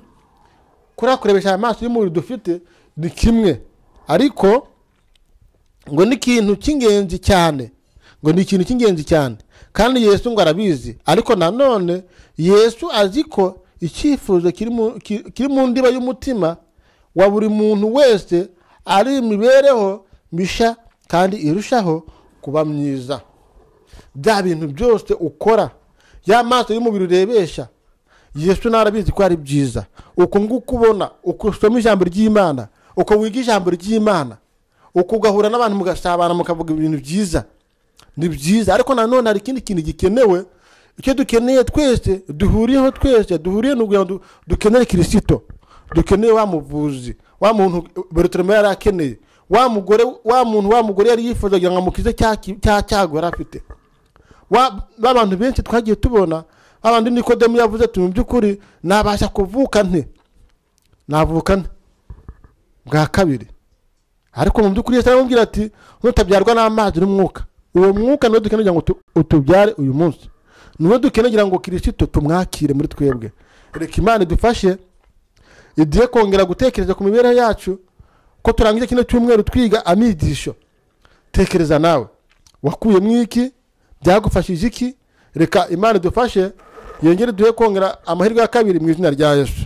kuriya kurebesha amaso y'umubiri dufite ni kimwe ariko ngo ni ikintu cy'ingenzi cyane ngo ni ikintu cy'ingenzi cyane kandi yesu ngo arabizi ariko nanone yesu azi ko icyifuzo kiri mu ndiba y'umutima wa buri muntu wese ari imibereho mishya kandi irushaho kuba myiza bya bintu byose ukora ya maso y'umubiri urebesha yesu narabizi ko ari byiza uko nguko ubona uko usoma ijambo ry'imana uko wiga ijambo ry'imana uko ugahura n'abantu mugasabana mukavuga ibintu byiza ni byiza ariko nanone hari ikindi kintu gikenewe icyo dukeneye twese duhuriyeho twese duhuriye ni ukugira ngo dukenere kirisito dukeneye wa muvuzi wa muntu beretorema yari akeneye wa mugore wa muntu wa mugore yari yifuza kugira ngo amukize cya cyago yari afite bantu benshi twagiye tubona abandi nikodemu yavuze ati mu by'ukuri nabasha kuvuka nte navuka nte bwa kabiri ariko mu by'ukuri yose aramubwira ati nutabyarwa n'amazi n'umwuka uwo mwuka niwo dukeneye kugira ngo utubyare uyu munsi niwo dukeneye kugira ngo kirisito tumwakire muri twebwe reka imana idufashe igiye kongera gutekereza ku mibereho yacu ko turangiza kino cyumweru twiga amigisho tekereza nawe wakuyemo iki byagufashije iki reka imana idufashe yongere duhe kongera amahirwe ya kabiri mu izina rya yesu